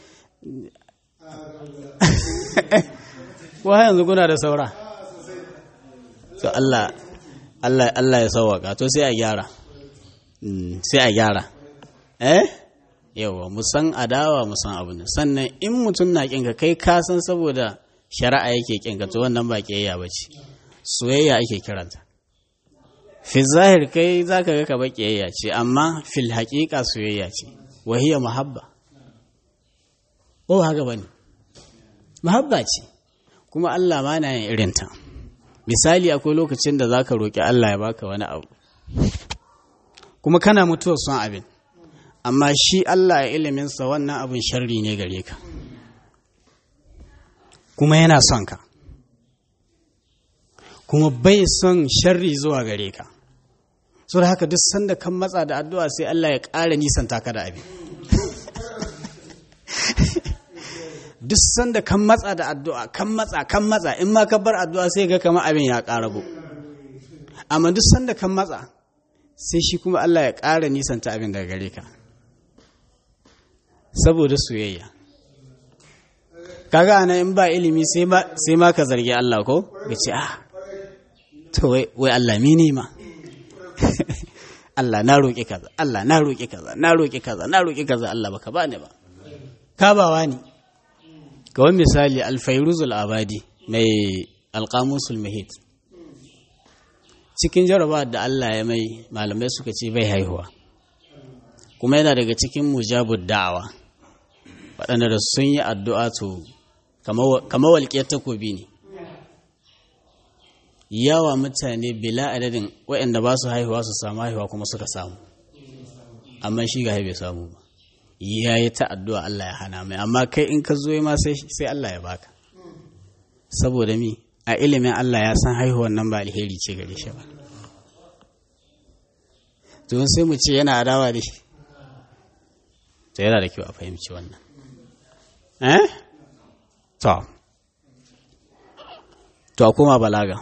ko har yanzu kuna da saura to Allah Allah Allah ya sauwaka to sai a gyara Mm, sai a gyara eh yawa mu san adawa mu san abu ne sannan in mutum na kinka kai ka san saboda shari'a yake kinka to wannan ba kiyayya bace soyayya ake kiranta fi zahir kai zaka ga kaba kiyayya ce amma fil haqiqa soyayya ce wa hiya muhabba ko ba haka bane muhabba ce kuma Allah ma na yin irinta misali akwai lokacin da zaka roki Allah ya baka wani abu kuma kana mutuwar son abin amma shi Allah ya iliminsa wannan abin sharri ne gare ka kuma yana son ka kuma bai son sharri zuwa gare ka so da haka duk sanda kan matsa da addu'a sai Allah ya ƙara nisanta ka da abin duk sanda kan matsa da addu'a kan matsa kan matsa in ma ka bar addu'a sai ga kama abin ya ƙarago amma duk sanda kan matsa sai shi kuma Allah ya ƙara nisanta abin daga gare ka saboda soyayya kaga ana in ba ilimi sai ma ka zargi Allah ko ga ce ah to wai wai Allah mini ma Allah na roƙi kaza Allah na roƙi kaza na roƙi kaza na roƙi kaza Allah baka bani ba ka bawa ni kawai misali alfairuzul abadi mai alƙamusul mahid cikin jaraba da Allah ya mai malamai suka ce bai haihuwa kuma yana daga cikin mujabud da'awa waɗanda da sun yi addu'a to kama walƙiyar takobi ne yawa mutane bila adadin waɗanda ba su haihuwa su samu haihuwa kuma suka samu amma shi ga bai samu ba ya yi ta addu'a Allah ya hana mai amma kai in ka zo ma sai Allah ya baka saboda mi a ilimin Allah ya san haihuwan nan ba alheri ce gare shi ba to sai mu ce yana adawa da shi to yana da kyau a fahimci wannan eh to to a koma balaga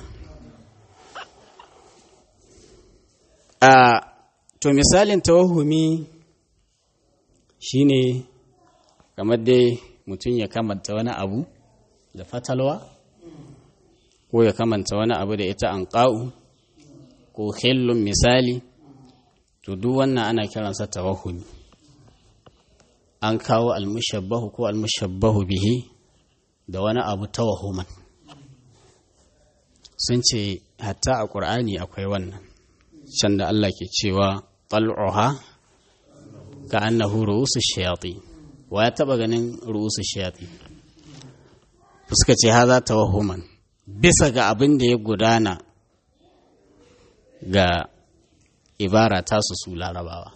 a to misalin tawahumi shine kamar dai mutum ya kamanta wani abu da fatalwa ko ya kamanta wani abu da ita an ƙa'u ko khillun misali to duk wannan ana kiransa tawahumi an kawo almushabbahu ko almushabbahu bihi da wani abu tawahuman sun ce hatta a ƙur'ani akwai wannan can da Allah ke cewa ƙal'uha ka annahu ru'usu shayati wa ya taba ganin ru'usu shayati suka ce haza tawahuman bisa ga abin da ya gudana ga ibara tasu su larabawa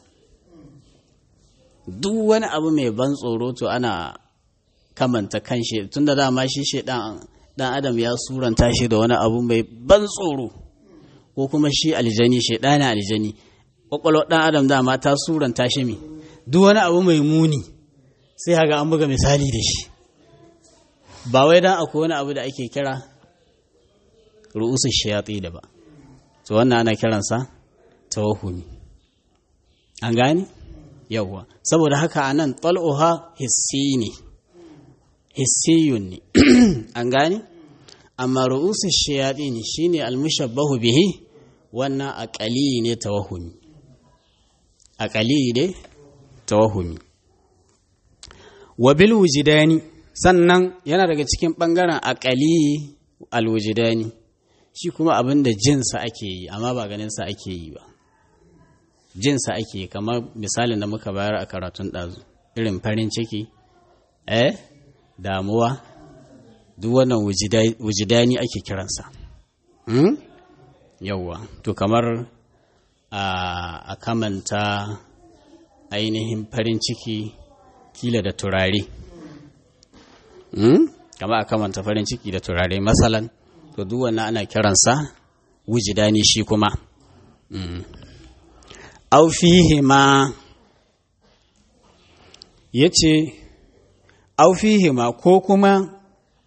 duk wani abu mai ban tsoro to ana kamanta kan shi tun da dama shi shi dan adam ya suranta shi da wani abu mai ban tsoro ko kuma shi aljani shi ɗana aljani ƙwaƙwalwar ɗan adam dama ta suranta shi mai duk wani abu mai muni sai haga an buga misali da shi ba wai dan akwai wani abu da ake kira ru'usu shayatsi da ba to wannan ana kiransa tawahumi an gane yawwa saboda haka anan tal'uha hissi ne hissiyun ne an gane amma ru'usu shayatsi ne shine almushabbahu bihi wannan aqali ne tawahumi aqali ne tawahumi wa bil wujidani sannan yana daga cikin bangaren aqali al wujidani shi kuma abin da jinsa ake yi amma ba ganinsa ake yi ba jinsa ake yi kamar misalin da muka bayar a karatun ɗazu irin farin ciki eh damuwa duk wannan wujidani ake kiransa hmm? yauwa to kamar a kamanta ainihin farin ciki kila da turare hmm? kamar a kamanta farin ciki da turare masalan to duk wannan ana kiransa wujidani shi kuma au fihi ma yace au fihi ma ko kuma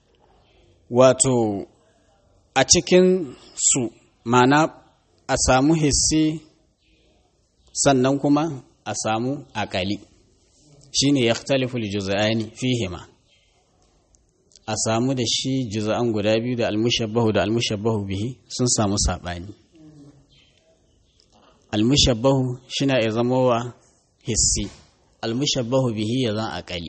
wato a cikin su mana a samu hissi sannan kuma a samu akali shine yakhtalifu al-juz'ani fihi ma a samu da shi juz'an guda biyu da almushabbahu da almushabbahu bihi sun samu saɓani almushabbahu shina ya zama wa hissi almushabbahu bihi ya zan aƙali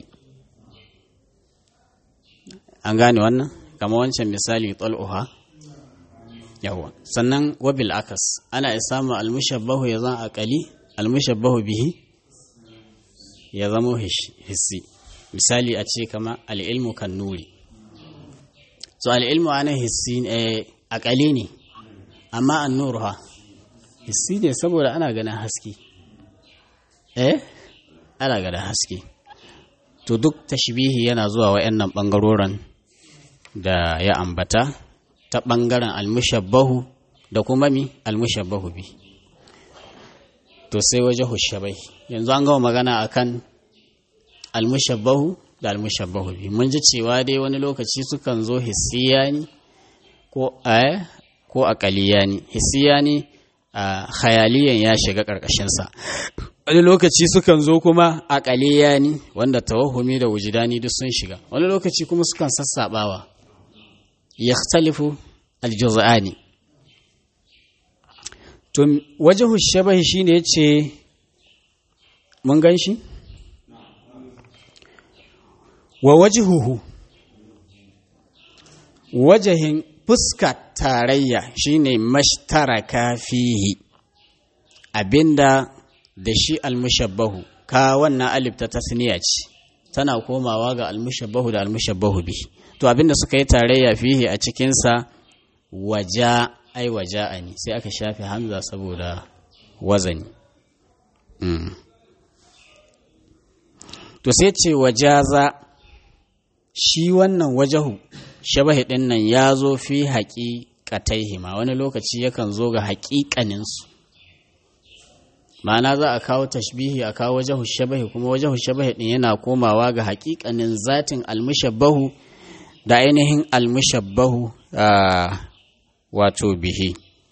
an gane wannan kama wancan misali tsal'uha yawa sannan wabil akas ana ya samu almushabbahu ya zan aƙali almushabbahu bihi ya zama hissi misali a ce kama al'ilmu kan nuri so al'ilmu ana hissi aƙali ne amma an nuru ha hissi ne saboda ana ganin haske eh ana ganin haske to duk tashbihi yana zuwa wa'annan ɓangaroren da ya ambata ta ɓangaren almushabbahu da kuma mi almushabbahu bi to sai waje hushabai yanzu an gama magana akan almushabbahu da almushabbahu bi mun ji cewa dai wani lokaci sukan zo hissiyani ko a ko aqaliyani hissiyani a khayaliyan ya shiga karkashin sa wani lokaci sukan zo kuma aqaliyani wanda tawahumi da wujidani duk sun shiga wani lokaci kuma sukan sassabawa yakhtalifu aljuz'ani to wajhu shabahi shine yace mun gan shi wa wajihuhu wajahin fuska tarayya shine mashtaraka fihi abinda da shi almushabbahu ka wannan alif ta tasniya ce tana komawa ga almushabbahu da almushabbahu bi to abinda suka yi tarayya fihi a cikinsa waja ai waja'ani sai aka shafe hamza saboda wazani mm. to sai ce wajaza shi wannan wajahu shabahi ɗin nan ya zo fi haƙiƙataihima wani lokaci yakan zo ga haƙiƙaninsu ma'ana za a kawo tashbihi a kawo wajahu shabahi kuma wajahu shabahi ɗin yana komawa ga haƙiƙanin zatin almushabbahu da ainihin almushabbahu wato bihi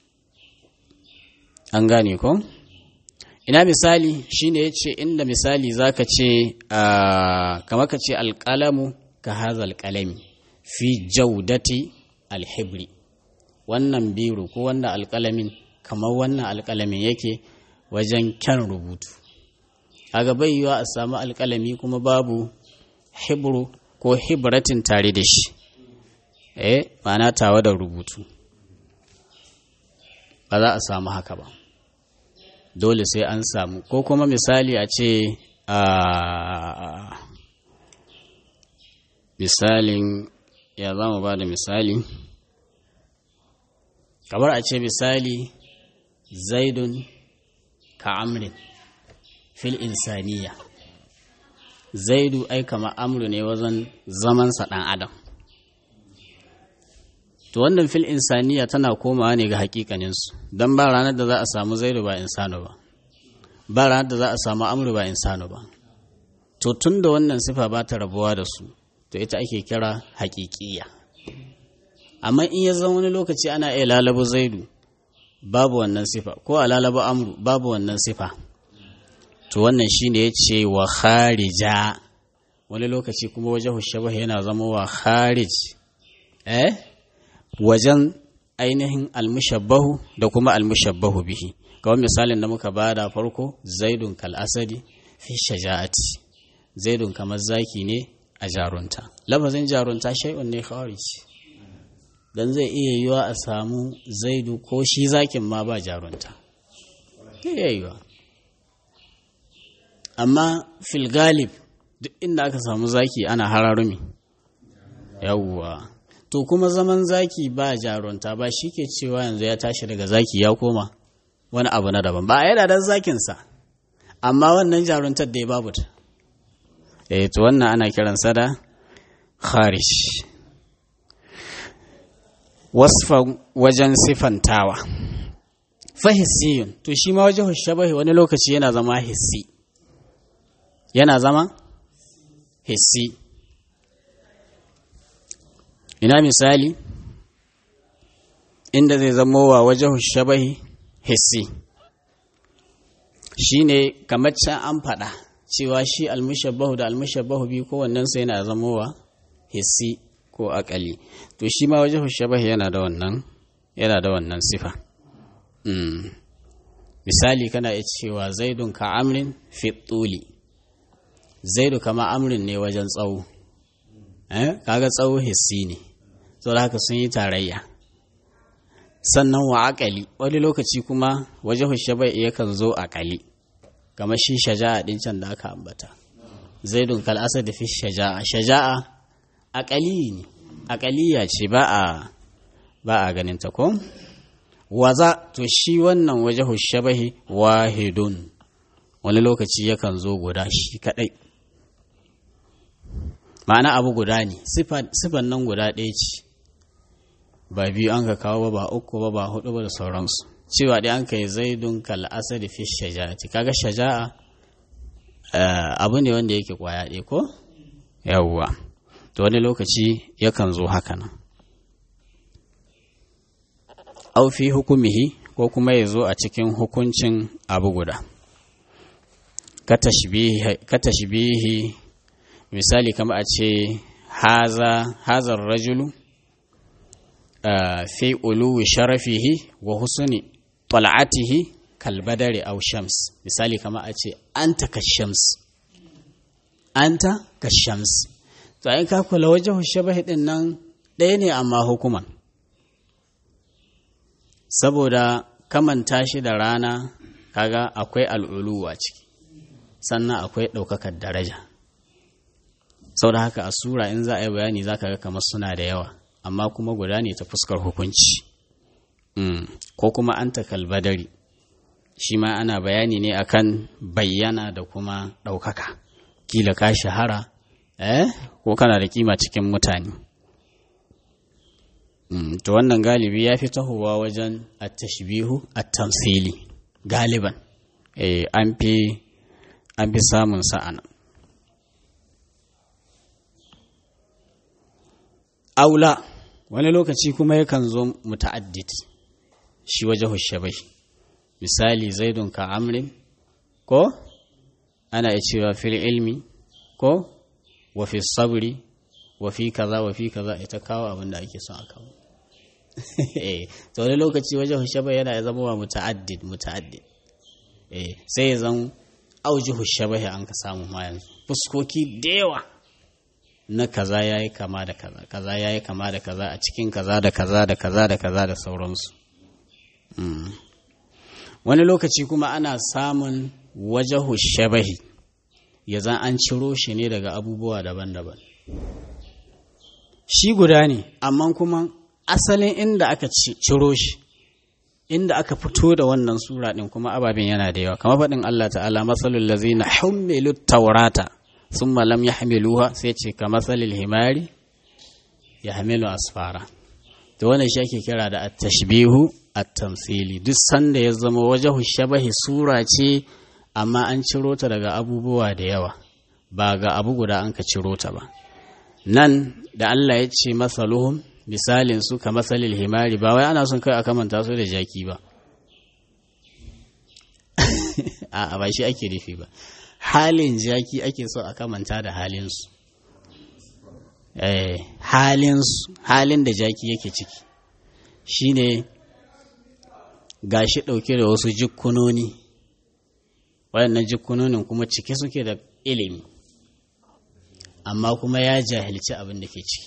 an gane ko ina misali shine ya ce inda misali zaka ce kamar ka ce alƙalamu ka hazal kalami fi jaudati alhibri wannan biru ko wannan alƙalamin kamar wannan alƙalamin yake wajen kyan rubutu kaga bai yiwa a samu alƙalami kuma babu hibru ko hibratin tare da shi eh ma'ana tawa da rubutu ba za a samu haka ba dole sai an samu ko kuma misali a ce a misalin ya za mu ba da misali kamar a ce misali zaidun ka amrin fil insaniya zaidu ai kama amru ne wajen zamansa ɗan adam to wannan fil insaniya tana komawa ne ga hakikaninsu don ba ranar da za a samu zaidu ba insano ba ba ranar da za a samu amru ba insano ba to tun da wannan sifa ba ta rabuwa da su to ita ake kira hakikiya amma in ya zama wani lokaci ana iya lalabo zaidu babu wannan sifa ko a lalabo amru babu wannan sifa to wannan shine ya ce wa kharija wani lokaci kuma wajen hushabah yana zama wa kharij eh wajen ainihin almushabbahu da kuma almushabbahu bihi kawai misalin da muka bada farko zaidun kal asadi fi shaja'ati zaidun kamar zaki ne a jarunta lafazin jarunta shay'un ne kharij dan zai iya yiwa a samu zaidu ko shi zakin ma ba jarunta iya yiwa amma fil galib duk inda aka samu zaki ana hararumi yawwa to kuma zaman zaki ba jarunta ba shi ke cewa yanzu ya tashi daga zaki ya koma wani abu na daban ba a yi dan zakinsa amma wannan jaruntar da ya babu ta eh to wannan ana kiransa da kharish wasfa wajen sifantawa fahissiyun to shi ma wajen shabahi wani lokaci yana zama hissi yana zama hissi ina misali inda zai zama wa wajen shabahi hissi shi ne kamar can an faɗa cewa shi almushabbahu da almushabbahu biyu kowannensu yana zama wa hissi ko akali to shi ma wajen shabahi yana da wannan yana da wannan sifa misali kana iya cewa zaidun ka amrin fi tuli zaidu kama amrin ne wajen tsawo eh kaga tsawo hissi ne saboda haka sun yi tarayya sannan wa akali wani lokaci kuma wajen hushabai yakan zo akali kamar shi shaja'a din can da aka ambata zaidun kal asad fi shaja'a shaja'a akali ne akaliya ce ba a ba a ganin ta ko waza to shi wannan waje hushabahi wahidun wani lokaci yakan zo guda shi kadai ma'ana abu guda ne sifan nan guda ɗaya ce ba biyu an ka kawo ba ba uku ba ba hudu ba da sauransu cewa dai an ka yi zaidun kal asadi fi shaja'ati kaga shaja'a abu ne wanda yake kwaya ɗaya ko yawwa to wani lokaci yakan zo haka nan au fi hukumihi ko kuma ya zo a cikin hukuncin abu guda ka tashbihi misali kama a ce haza hazar rajulu fi uluwi sharafihi wa husuni tal'atihi kalbadari au shams misali kama a ce anta ka shams anta ka shams to ai ka kula wajen shabahi din nan ɗaya ne amma hukuman saboda kamanta shi da rana kaga akwai al'uluwa ciki sannan akwai ɗaukakar daraja sau da haka a sura in za a yi bayani za ka ga kamar suna da yawa amma kuma guda ne ta fuskar hukunci ko kuma an kalbadari shi ma ana bayani ne akan bayyana da kuma ɗaukaka kila ka shahara eh ko kana da kima cikin mutane to wannan galibi ya fi tahowa wajen at-tashbihu at-tamthili galiban eh an fi an fi samun sa'ana aula wani lokaci kuma yakan zo muta'addid shi waje hushabai misali zaidun ka amrin ko ana iya cewa fil ilmi ko wa fi sabri wa fi kaza wa fi kaza ita kawo abin da ake son a kawo to wani lokaci wajen hushaba yana zama wa muta'addid muta'addid eh sai ya zan aujihu shabahi an ka samu ma yanzu fuskoki da yawa na kaza yayi kama da kaza kaza yayi kama da kaza a cikin kaza da kaza da kaza da kaza da sauransu wani lokaci kuma ana samun wajahu shabahi ya zan an ciro shi ne daga abubuwa daban-daban shi guda ne amma kuma asalin inda aka ciro shi inda aka fito da wannan sura ɗin kuma ababen yana da yawa kamar faɗin Allah ta'ala matsalul lazina hummilu taurata thumma lam yahmiluha sai ce ka matsalil himari yahmilu asfara to wannan shi ake kira da at-tashbihu at-tamthili duk sanda ya zama wajahu shabahi sura ce amma an ciro ta daga abubuwa da yawa ba ga abu guda an ka ciro ta ba nan da Allah ya ce masaluhum misalin su ka masalil himari ba wai ana son kai a kamanta su da jaki ba a ba shi ake nufi ba halin jaki ake so a kamanta da halinsu eh halinsu halin da jaki yake ciki shine gashi ɗauke da wasu jikkunoni waɗannan jikkunonin kuma cike suke da ilimi amma kuma ya jahilci abin da ke ciki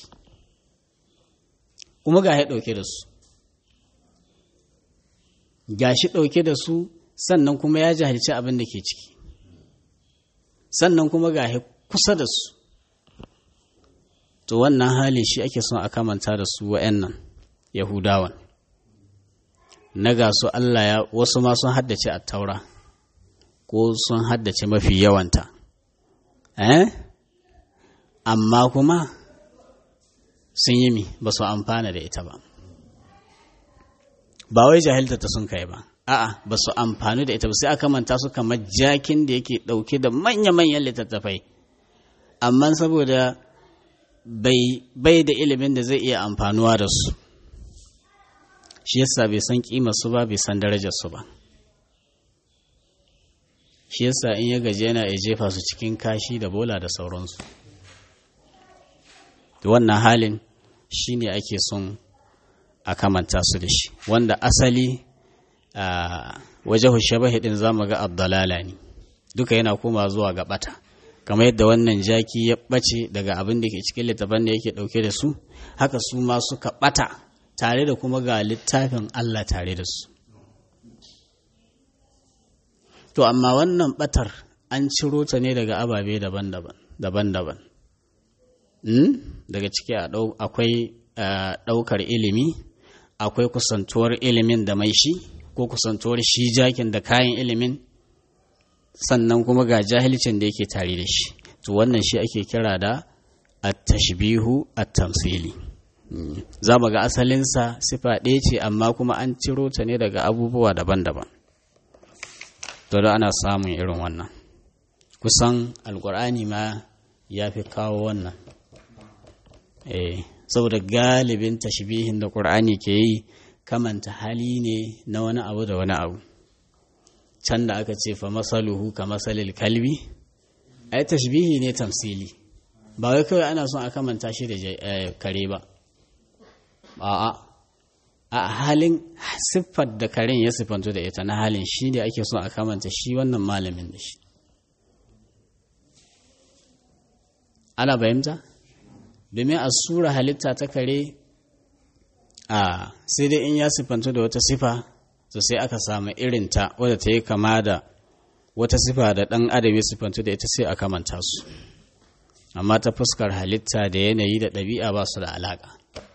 kuma ga ya ɗauke da su ga shi ɗauke da su sannan kuma ya jahilci abin da ke ciki sannan kuma ga ya kusa da su to wannan hali shi ake son a kamanta da su wa'annan yahudawan na ga su Allah ya wasu ma sun haddace a taura ko sun haddace mafi yawanta eh amma kuma sun yi mi ba su amfana da ita ba ba wai jahilta ta sun kai ba a'a ba su amfani da ita ba sai aka manta su kamar jakin da yake ɗauke da manya-manyan littattafai amma saboda bai da ilimin da zai iya amfanuwa da su shi yasa bai san kima su ba bai san darajar su ba shi yasa in ya gaji yana ya jefa su cikin kashi da bola da sauransu wannan halin shi ne ake son a kamanta su da shi wanda asali a waje shabahi din zamu ga abdalala ne duka yana koma zuwa ga bata kamar yadda wannan jaki ya bace daga abin da ke cikin littafin da yake dauke da su haka su ma suka bata tare da kuma ga littafin Allah tare da su to amma wannan batar an ciro ta ne daga ababe daban-daban daban-daban daga ciki akwai ɗaukar ilimi akwai kusantuwar ilimin da mai shi ko kusantuwar shi jakin da kayan ilimin sannan kuma ga jahilcin da yake tare da shi to wannan shi ake kira da at-tashbihu at-tamthili za mu ga asalinsa sifa ɗaya ce amma kuma an ciro ta ne daga abubuwa daban-daban to da ana samun irin wannan kusan alkur'ani ma ya fi kawo wannan eh saboda galibin tashbihin da qur'ani ke yi kamanta hali ne na wani abu da wani abu can da aka ce fa masaluhu ka masalil kalbi ai tashbihi ne tamsili ba wai kawai ana son a kamanta shi da kare ba a'a a halin siffar da karen ya siffanto da ita na halin shi ne ake son a kamanta shi wannan malamin da shi ana fahimta domin a sura halitta ta kare a sai dai in ya siffanto da wata sifa to sai aka samu irinta wadda ta yi kama da wata sifa da ɗan adam ya siffanto da ita sai a kamanta su amma ta fuskar halitta da yanayi da ɗabi'a ba su da alaƙa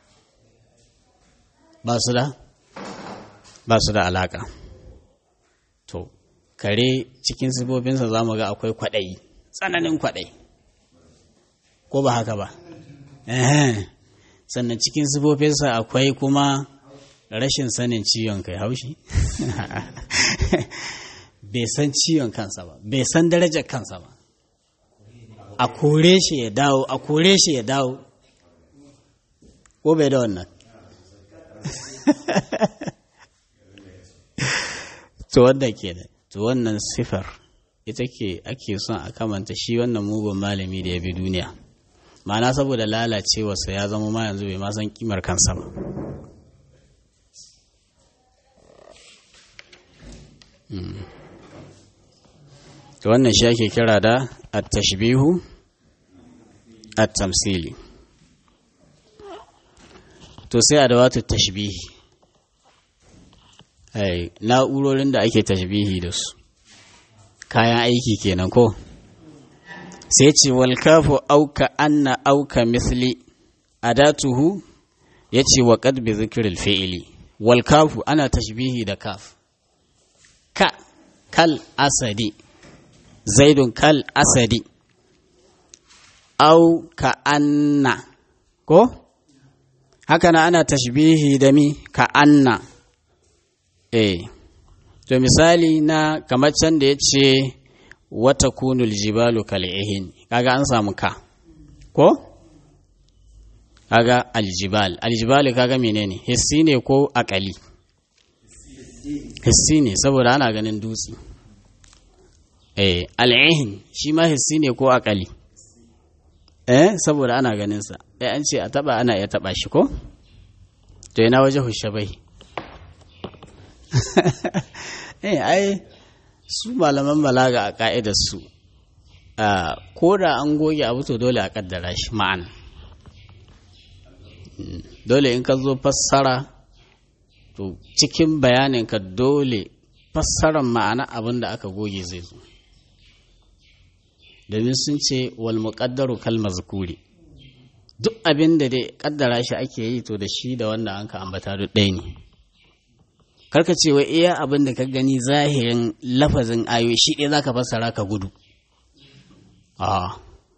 ba su da ba su da alaƙa to kare cikin sifoffinsa za mu ga akwai kwaɗayi tsananin kwaɗayi ko ba haka ba sannan cikin sifofinsa akwai kuma rashin sanin ciwon kai haushi bai san ciwon kansa ba bai san darajar kansa ba a kore shi ya dawo a kore shi ya dawo ko bai da wannan to wannan kenan to wannan sifar ita ke ake son a kamanta shi wannan mugun malami da ya bi duniya ma'ana saboda lalacewarsa ya zama ma yanzu bai ma san kimar kansa ba to wannan shi ake kira da at-tashbihu at-tamsili to sai adawatu tashbihi ai na'urorin da ake tashbihi da su kayan aiki kenan ko sai ce wal kafu auka anna auka misli adatuhu yace wa qad bi zikril fi'li wal kafu ana tashbihi da kaf ka kal asadi zaidun kal asadi au ka anna ko haka na ana tashbihi da mi ka anna eh to misali na kamar can da ya ce wata kunul jibalu kal'ihin kaga an samu ka ko kaga aljibal aljibal kaga menene hissi ne ko akali hissi ne saboda ana ganin dutse eh al'ihin shi ma hissi ne ko akali eh saboda ana ganin sa eh an ce a taba ana iya taba shi ko to ina waje hushabai eh ai su malaman balaga a ka'idar su ko da an goge abu to dole a kaddara shi ma'an dole in ka zo fassara to cikin bayanin ka dole fassarar ma'ana abin da aka goge zai zo domin sun ce wal muqaddaru kal mazkuri duk abin da dai kaddara shi ake yi to da shi da wanda an ka ambata duk ɗaya ne karka ce wai iya abin da ka gani zahirin lafazin ayoyi shi ɗaya zaka fassara ka gudu a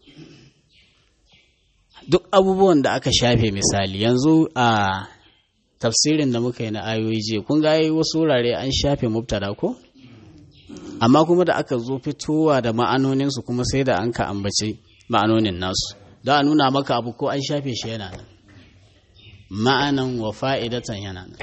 duk abubuwan da aka shafe misali yanzu a tafsirin da muka yi na ayoyi je kun ga wasu wurare an shafe mubtada ko amma kuma da aka zo fitowa da ma'anoninsu kuma sai da an ka ambaci ma'anonin nasu don a nuna maka abu ko an shafe shi yana nan ma'anan wa fa'idatan yana nan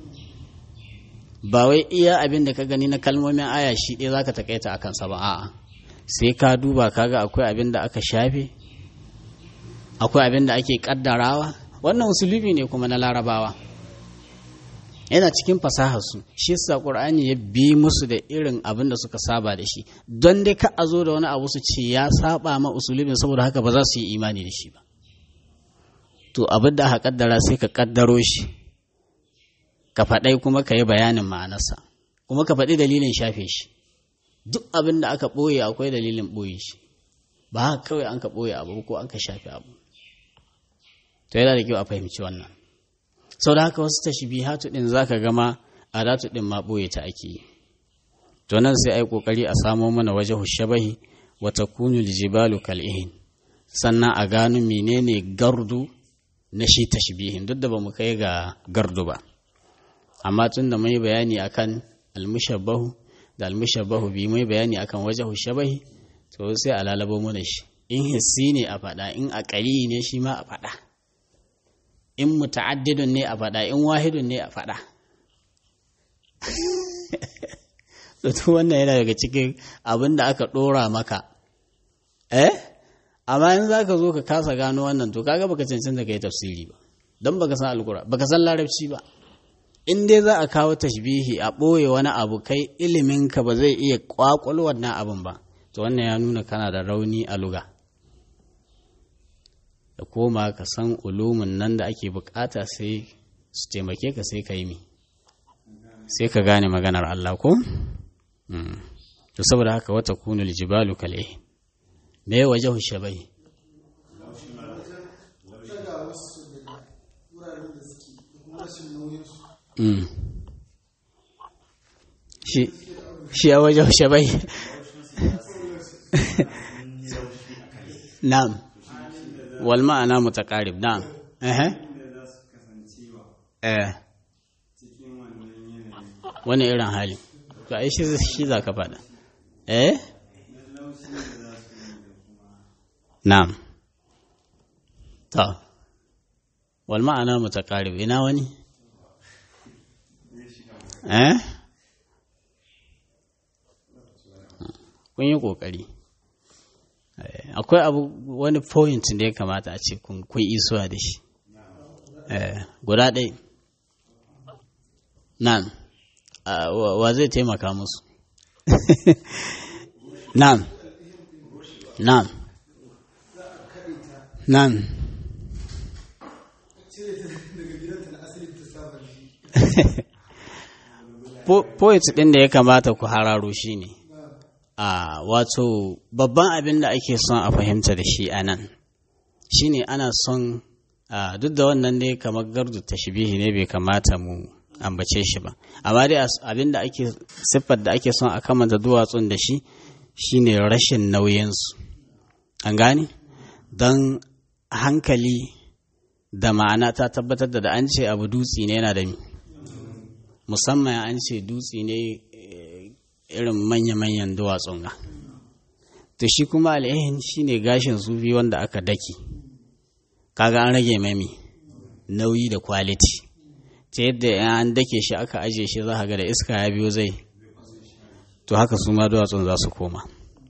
ba wai iya abin da ka gani na kalmomin aya shi ɗaya zaka takaita a kansa ba a'a sai ka duba kaga akwai abin da aka shafe akwai abin da ake kaddarawa wannan usulubi ne kuma na larabawa yana cikin fasaharsu shi yasa qur'ani ya bi musu da irin abin da suka saba da shi don dai ka a zo da wani abu su ce ya saba ma usulubin saboda haka ba za su yi imani da shi ba to abin da aka kaddara sai ka kaddaro shi ka faɗai kuma ka yi bayanin ma'anarsa kuma ka faɗi dalilin shafe shi duk abin da aka ɓoye akwai dalilin ɓoye shi ba haka kawai an ka ɓoye abu ko an ka shafe abu to yana da kyau a fahimci wannan sau da haka wasu tashbihatu din zaka gama adatu din ma boye ta ake yi to nan sai ai kokari a samo mana waje hushabahi wa takunu aljibalu kal'ihin sannan a gano menene gardu na shi tashbihin duk da bamu kai ga gardu ba amma tun da mai bayani akan almushabbahu da almushabbahu bi mai bayani akan waje hushabahi to sai a lalabo mana shi in hissi ne a faɗa in aqali ne shi ma a faɗa in muta'addidun ne a faɗa in wahidun ne a faɗa to wannan yana daga cikin abin da aka ɗora maka eh amma in za ka zo ka kasa gano wannan to kaga baka cancanta ka yi tafsiri ba don baka san alkura baka san larabci ba in dai za a kawo tashbihi a ɓoye wani abu kai iliminka ba zai iya kwakwal wannan abin ba to wannan ya nuna kana da rauni a luga da koma ka san ulumin nan da ake bukata sai su taimake ka sai ka yi mi sai ka gane maganar Allah ko? to saboda haka wata kunul jibalu kale me ya waje shabai shi a waje shabai na'am wal ma'ana mutaqarib na'am eh eh wani irin hali to ai shi shi za ka faɗa eh na'am to wal ma'ana mutaqarib ina wani eh kun yi kokari akwai abu wani point da ya kamata a ce kun isuwa da shi guda ɗai nan wa zai taimaka musu na'am na'am na'am poet ɗin da ya kamata ku hararo shi ne a wato babban abin da ake son a fahimta da shi a nan shi ne ana son duk da wannan ne kamar gardu ta shibihi ne bai kamata mu ambace shi ba amma dai abin da ake siffar da ake son a kamanta duwatsun da shi shine rashin nauyinsu an gane don hankali da ma'ana ta tabbatar da da an ce abu dutse ne yana da mi musamman an ce dutse ne irin manya-manyan duwatsun ga to shi kuma al'ihin shi ne gashin sufi wanda aka daki kaga an rage mami nauyi da kwaliti ta yadda an dake shi aka ajiye shi za ga da iska ya biyo zai to haka su ma duwatsun za su koma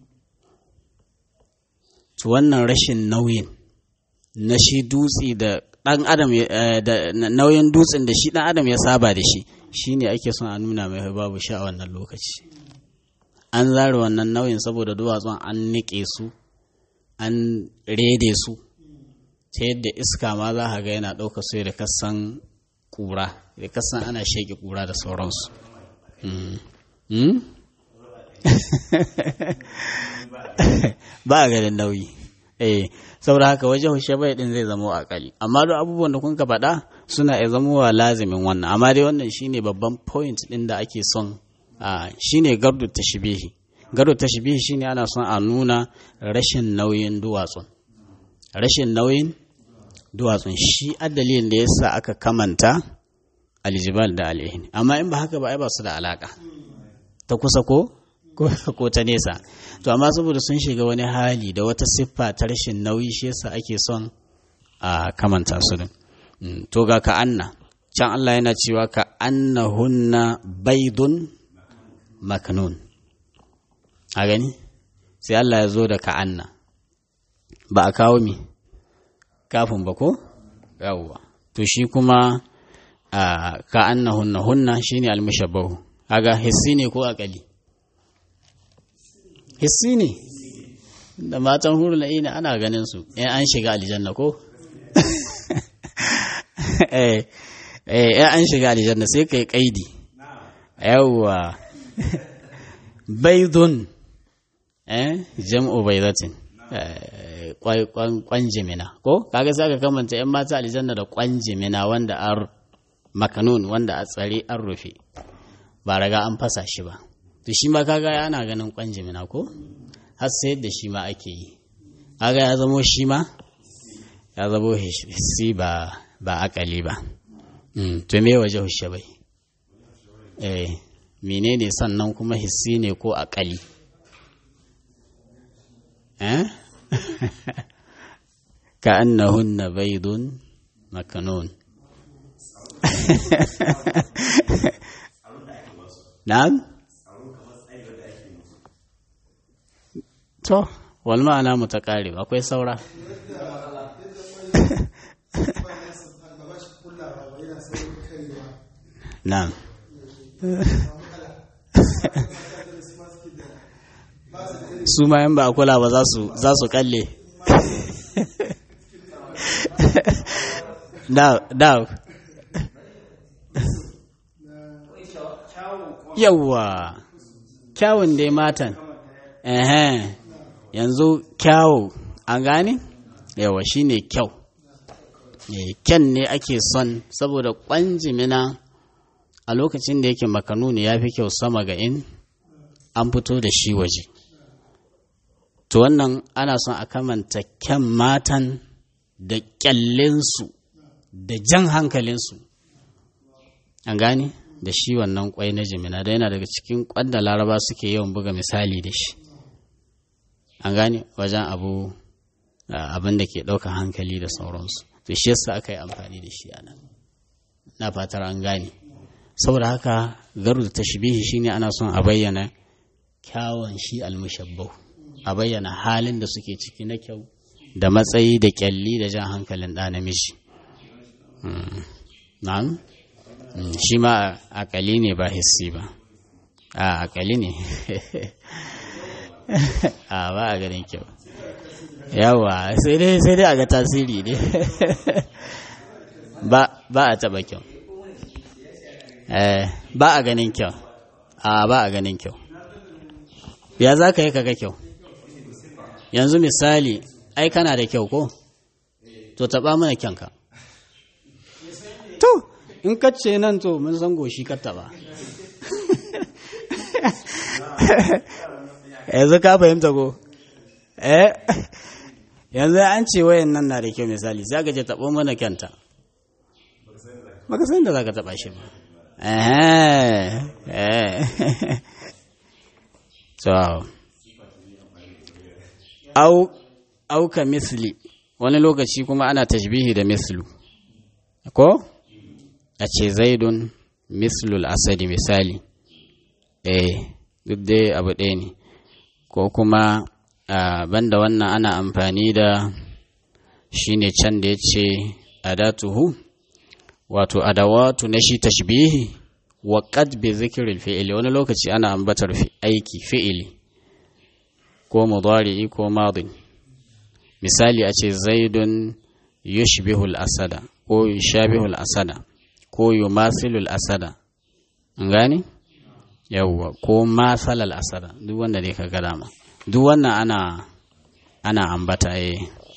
to wannan rashin nauyin na shi dutse da ɗan adam da nauyin dutsen da shi ɗan adam ya saba da shi shine ake son a nuna mai babu sha a wannan lokaci an zare wannan nauyin saboda duwatsun an niƙe su an rede su ta yadda iska ma za ka ga yana ɗauka su da kasan ƙura da kasan ana sheƙi ƙura da sauransu ba a ganin nauyi eh saboda haka wajen shabai din zai zama akali amma duk abubuwan da kun ka faɗa suna iya zama wa lazimin wannan amma dai wannan shine babban point din da ake son shine gardu tashbihi gardu tashbihi shine ana son a nuna rashin nauyin duwatsun rashin nauyin duwatsun shi addalin da yasa aka kamanta aljibal da al'ihin amma in ba haka ba ai ba su da alaka ta kusa ko ko ta nesa to amma saboda sun shiga wani hali da wata siffa ta rashin nauyi shi yasa ake son a kamanta su din to ga ka anna can Allah yana cewa ka annahunna baidun maknun a gani sai Allah ya zo da ka anna ba a kawo mi kafin ba ko yawwa to shi kuma ka annahunna hunna shine almushabbahu kaga hissi ne ko akali hissi ne da matan huru la'ina ana ganin su in an shiga aljanna ko eh eh an shiga aljanna sai kai kaidi yawwa baydun eh jam'u baydatin kwanjimina ko kaga sai ka kamanta yan mata aljanna da kwanjimina wanda ar makanun wanda a tsare an rufe ba raga an fasa shi ba to shi ma kaga ana ganin kwanjimina ko har sai da shi ma ake yi kaga ya zamo shi ma ya zamo hissi ba ba akali ba to me waje hushe bai eh menene sannan kuma hissi ne ko akali eh ka annahunna baydun makanun na'am To, wal ma'ana mu ta ƙare akwai saura. Na'am. Su ma yan ba a kula ba za su kalle. Da, Yawwa, kyawun dai matan. Ehem. yanzu kyawu an gane yawa shine kyau kyan ne ake son saboda kwanjimina a lokacin da yake makanuni ya fi kyau sama ga in an fito da shi waje to wannan ana son a kamanta kyan matan da kyallinsu da jan hankalinsu an gane da shi wannan kwai na jimina da yana daga cikin kwanda laraba suke yawan buga misali da shi an gane wajen abu abin da ke ɗaukar hankali da sauransu to shi yasa aka yi amfani da shi anan na fatar an gane saboda haka garu da tashbihi shine ana son a bayyana kyawun shi almushabbau a bayyana halin da suke ciki na kyau da matsayi da kyalli da jan hankalin ɗa namiji na'am shi ma akali ne ba hissi ba a akali ne a ba a ganin kyau yawa sai dai sai dai a ga tasiri ne ba ba a taba kyau eh ba a ganin kyau a ba a ganin kyau ya za ka yi kaga kyau yanzu misali ai kana da kyau ko to taba mana kyanka to in kacce nan to mun san goshi ka taba yanzu ka fahimta ko eh yanzu an ce wayan nan na da kyau misali sai ka je tabo mana kyanta baka san da zaka taba shi ba eh eh so au au ka misli wani lokaci kuma ana tashbihi da mislu ko a ce zaidun mislul asadi misali eh duk dai abu ɗaya ne ko kuma banda wannan ana amfani da shi ne can da ya ce adatuhu wato adawatu na shi tashbihi wa qad bi zikril fi'li wani lokaci ana ambatar aiki fi'ili ko mudari'i ko madin misali a ce zaidun yushbihu al-asada ko yushabihu al-asada ko yumathilu al-asada an gane yawwa ko masalal asada duk wanda ne ka ga dama duk wannan ana ana ambata eh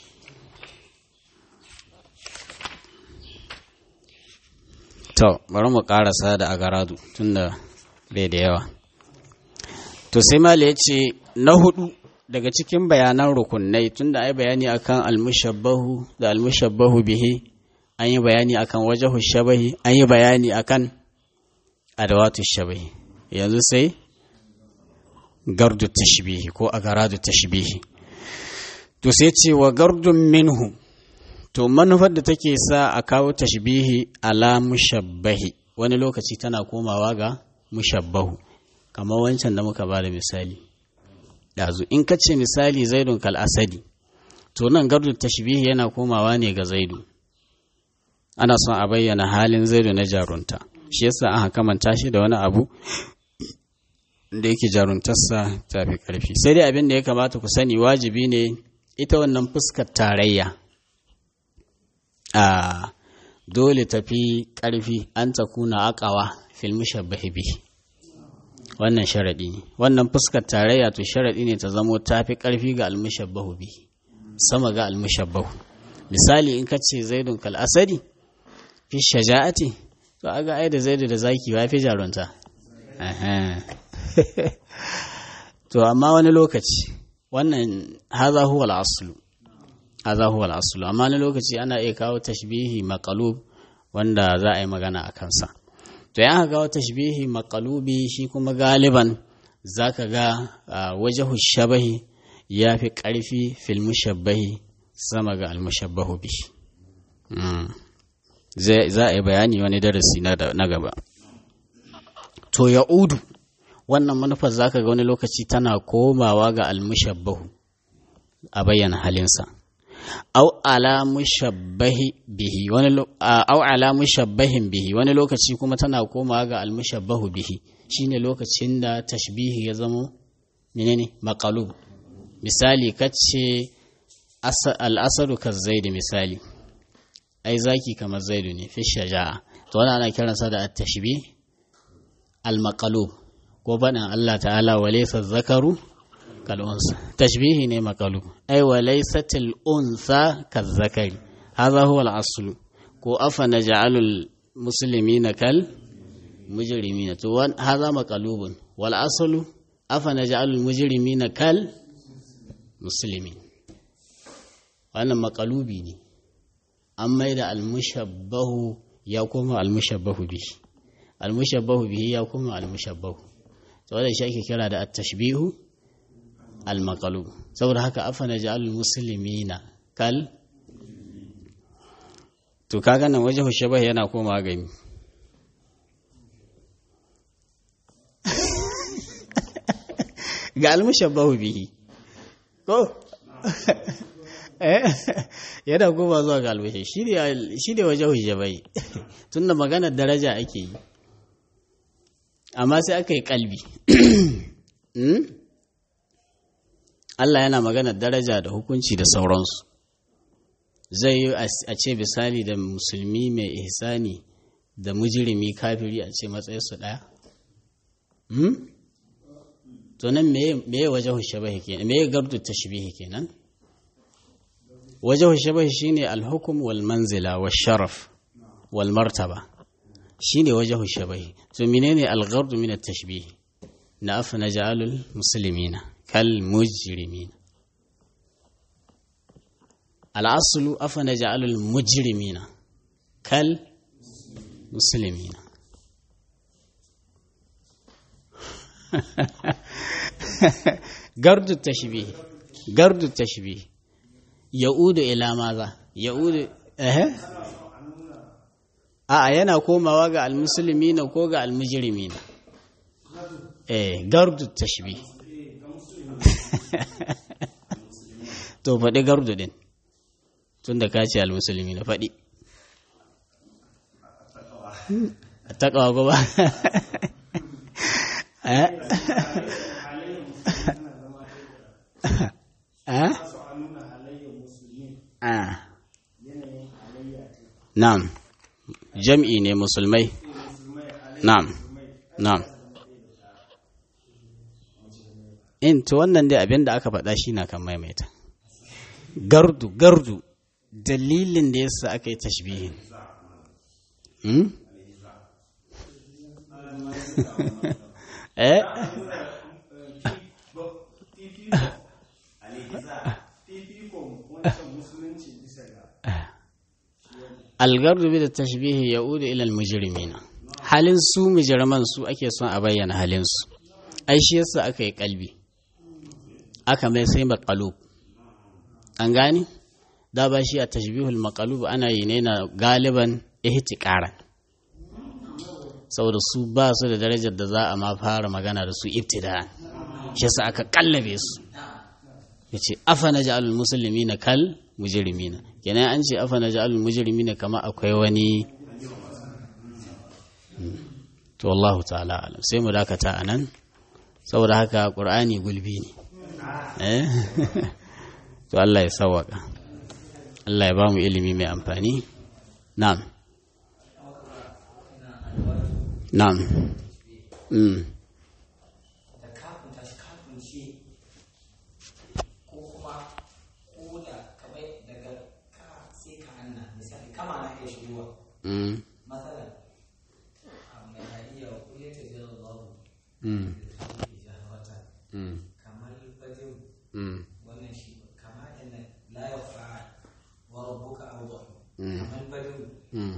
to bari mu karasa da agaradu tunda bai da yawa to sai mala ya ce na hudu daga cikin bayanan rukunai tunda ai bayani akan almushabbahu da almushabbahu bihi an yi bayani akan wajahu shabahi an yi bayani akan adawatu shabahi yanzu sai gardu tashbihi ko agaradu tashbihi to sai ce wa gardun minhu to manufar da take sa a kawo tashbihi ala mushabbahi wani lokaci tana komawa ga mushabbahu kamar wancan da muka ba da misali ɗazu in ka ce misali zaidun kal asadi to nan gardu tashbihi yana komawa ne ga zaidu ana son a bayyana halin zaidu na jarunta shi yasa aka kamanta shi da wani abu da yake jaruntarsa ta fi ƙarfi sai dai abin da ya kamata ku sani wajibi ne ita wannan fuskar tarayya a dole tafi ƙarfi an ta kuna akawa fil mushabbahi bihi wannan sharaɗi ne wannan fuskar tarayya to sharaɗi ne ta zamo ta fi ƙarfi ga almushabbahu bihi sama ga almushabbahu misali in ka ce zaidun kal asadi fi shaja'ati to aga ai da zaidu da zaki wa fi jarunta to amma wani lokaci wannan haza huwa al-aslu haza huwa al-aslu amma wani lokaci ana iya kawo tashbihi maqalub wanda za a yi magana a kansa to yan aka kawo tashbihi maqalubi shi kuma galiban zaka ga wajahu shabahi ya fi ƙarfi fil mushabbahi sama ga al-mushabbahu bi za a yi bayani wani darasi na gaba to ya udu wannan manufar zaka ga wani lokaci tana komawa ga almushabbahu a bayyana halinsa au ala mushabbahi bihi wani au ala mushabbahin bihi wani lokaci kuma tana komawa ga almushabbahu bihi shine lokacin da tashbihi ya zama menene maqalub misali kace al-asadu kazzaidi misali ai zaki kamar zaidu ne fi shaja'a to wannan ana kiransa da at-tashbih al-maqalub ko faɗin Allah ta'ala wa laysa zakaru kal unsa tashbihi ne maqalub ai wa laysatil unsa kal zakari hadha huwa al-aslu ko afa naj'alu al-muslimina kal mujrimina to hadha maqalubun wal aslu afa naj'alu al-mujrimina kal muslimin wannan maqalubi ne an maida al-mushabbahu ya koma al-mushabbahu bihi al-mushabbahu bihi ya koma al-mushabbahu to wannan shi ake kira da at-tashbihu al-maqlub saboda haka afa naj'alul muslimina kal to kaga nan wajhu shabah yana koma ga mi ga al-mushabbahu bihi ko yana koma zuwa ga albashi shi ne wajen hujjabai tun da maganar daraja ake yi amma sai aka yi kalbi Allah yana magana daraja da hukunci da sauransu zai yi a ce misali da musulmi mai ihsani da mujirimi kafiri a ce matsayinsu ɗaya? to nan meye waje hushabahi kenan meye gardu tashbihi kenan waje hushabahi shine alhukum wal manzila wal sharaf wal martaba shine waje hushabahi to menene algardu min at-tashbih na afa naj'alul muslimina kal mujrimina al-aslu afa naj'alul mujrimina kal muslimina gardu tashbih gardu tashbih ya'udu ila maza ya'udu eh a yana komawa ga almuslimina ko ga almujrimina eh gardu tashbih to faɗi gardu din tunda ka ce almuslimina faɗi a taƙawa ko ba Na'am, jam'i ne musulmai. Na'am, na'am. In, to wannan dai abin da aka faɗa shi na kan maimaita. Gardu, gardu, dalilin da yasa aka yi tashbihin. Hmm? eh? algardu bi da tashbihi ya udu ilal mujrimina halin su mujriman su ake son a bayyana halin su ai shi yasa aka yi kalbi aka mai sai maqalub an gani da ba shi a tashbihul maqalub ana yi ne na galiban ihtiqaran saboda su ba su da darajar da za a ma fara magana da su ibtida'an shi yasa aka kallabe su yace afa naj'alul muslimina kal mujrimina kenan an ce afa naj'alul mujrimina kama akwai wani to Allah ta'ala alam sai mu dakata anan saboda haka qur'ani gulbi ne eh to Allah ya sawaka Allah ya ba mu ilimi mai amfani na'am na'am mm Mm. Mm. Mm. Mm. Mm.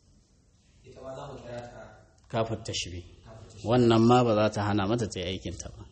kafin tashbi wannan ma ba za ta hana mata ta yi aikinta ba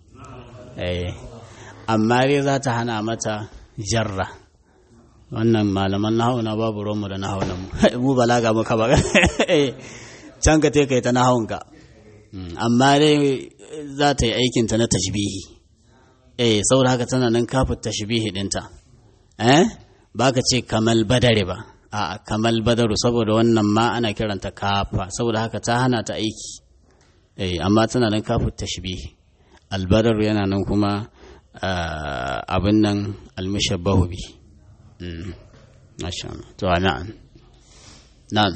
amma dai za ta hana mata jarra wannan malaman nahawu na babu romu da nahawu nan mu balaga muka ba can ka kai ta nahawunka amma dai za ta yi aikinta na tashbihi eh saboda haka tana nan kafin tashbihi dinta eh ba ka ce kamal badare ba a kamal badaru saboda wannan ma ana kiranta kafa saboda haka ta hana ta aiki eh amma tana nan kafin tashbihi albadaru yana nan kuma abin nan almushabbahu bi Masha Allah. To, na'am. Na'am.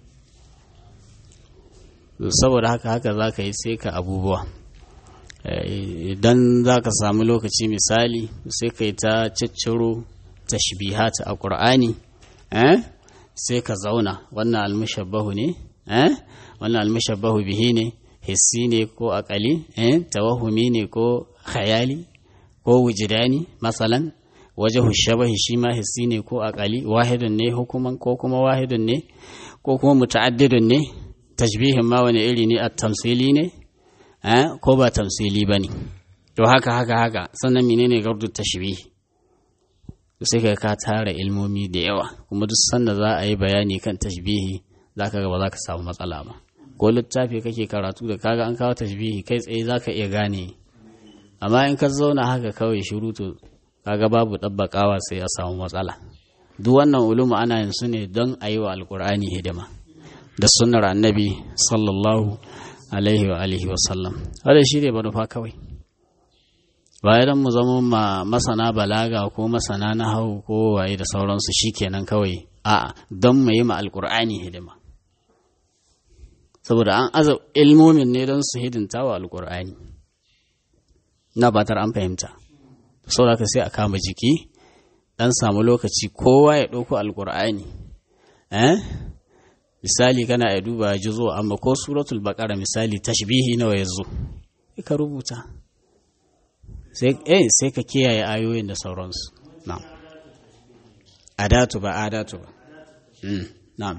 Saboda haka haka za ka yi sai ka abubuwa. Idan za ka samu lokaci misali sai ka yi ta cicciro tashbihata a ƙur'ani, sai ka zauna wannan almushabbahu ne, wannan almushabbahu bihi ne, hissi ne ko akali, tawahumi ne ko khayali ko wujidani, masalan. waje shabahi shi ma hissi ne ko akali wahidun ne hukuman ko kuma wahidun ne ko kuma muta'addidun ne tashbihin ma wani iri ne a tamsili ne ko ba tamsili ba ne to haka haka haka sannan menene gardu tashbihi sai ka ka tara ilmomi da yawa kuma duk sanda za a yi bayani kan tashbihi za ka ga ba za ka samu matsala ba ko littafi kake karatu da kaga an kawo tashbihi kai tsaye za ka iya gane amma in ka zauna haka kawai shiru to kaga babu ɗabbaƙawa sai a samu matsala duk wannan ulumu ana yin su ne don a yi wa alkur'ani hidima da sunnar annabi sallallahu alaihi wa alihi wa sallam wadda shi ne manufa kawai ba idan mu zama ma masana balaga ko masana na hau ko waye da sauransu shikenan kawai a'a don mu yi ma alkur'ani hidima saboda an aza ilmomin ne don su hidinta wa alkur'ani na batar an fahimta saboda ka sai a kama jiki dan samu lokaci kowa ya ɗauko alkur'ani eh misali kana ya duba jizo amma ko suratul baqara misali tashbihi nawa yazo ka rubuta sai eh sai ka kiyaye ayoyin da sauransu na'am adatu ba adatu ba mm na'am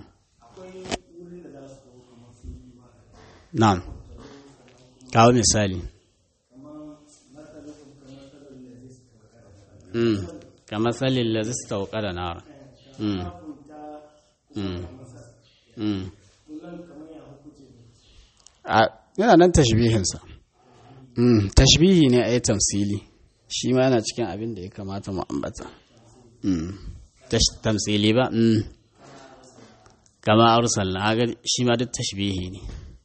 na'am kawo misali mm kamar salin lazis tauƙada nara mm mm mm yana nan tashbihinsa tashbihi ne a yi tamsili shi ma yana cikin abin da ya kamata mu ambata tamsili ba kama arsalna haga shi ma duk tashbihi ne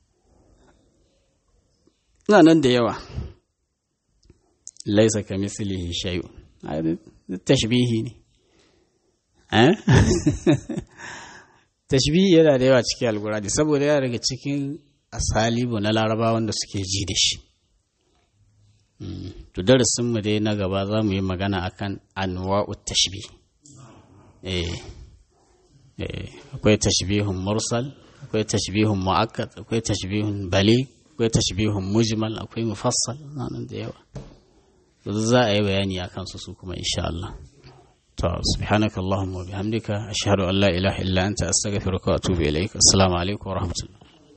na nan da yawa laisa ka mislihi shay'un duk tashbihi ne tashbihi yana da yawa cikin alkurani saboda yana daga cikin asalibu na larabawan da suke ji da shi to darasinmu dai na gaba za mu yi magana akan anwa'u tashbih eh akwai tashbihun mursal akwai tashbihun mu'akkad akwai tashbihun balig akwai tashbihun mujmal akwai mufassal nan da yawa to za a yi bayani akan su su kuma insha Allah to subhanaka allahumma wa bihamdika ashhadu an la ilaha illa anta astaghfiruka wa atubu ilaik assalamu alaikum wa rahmatullah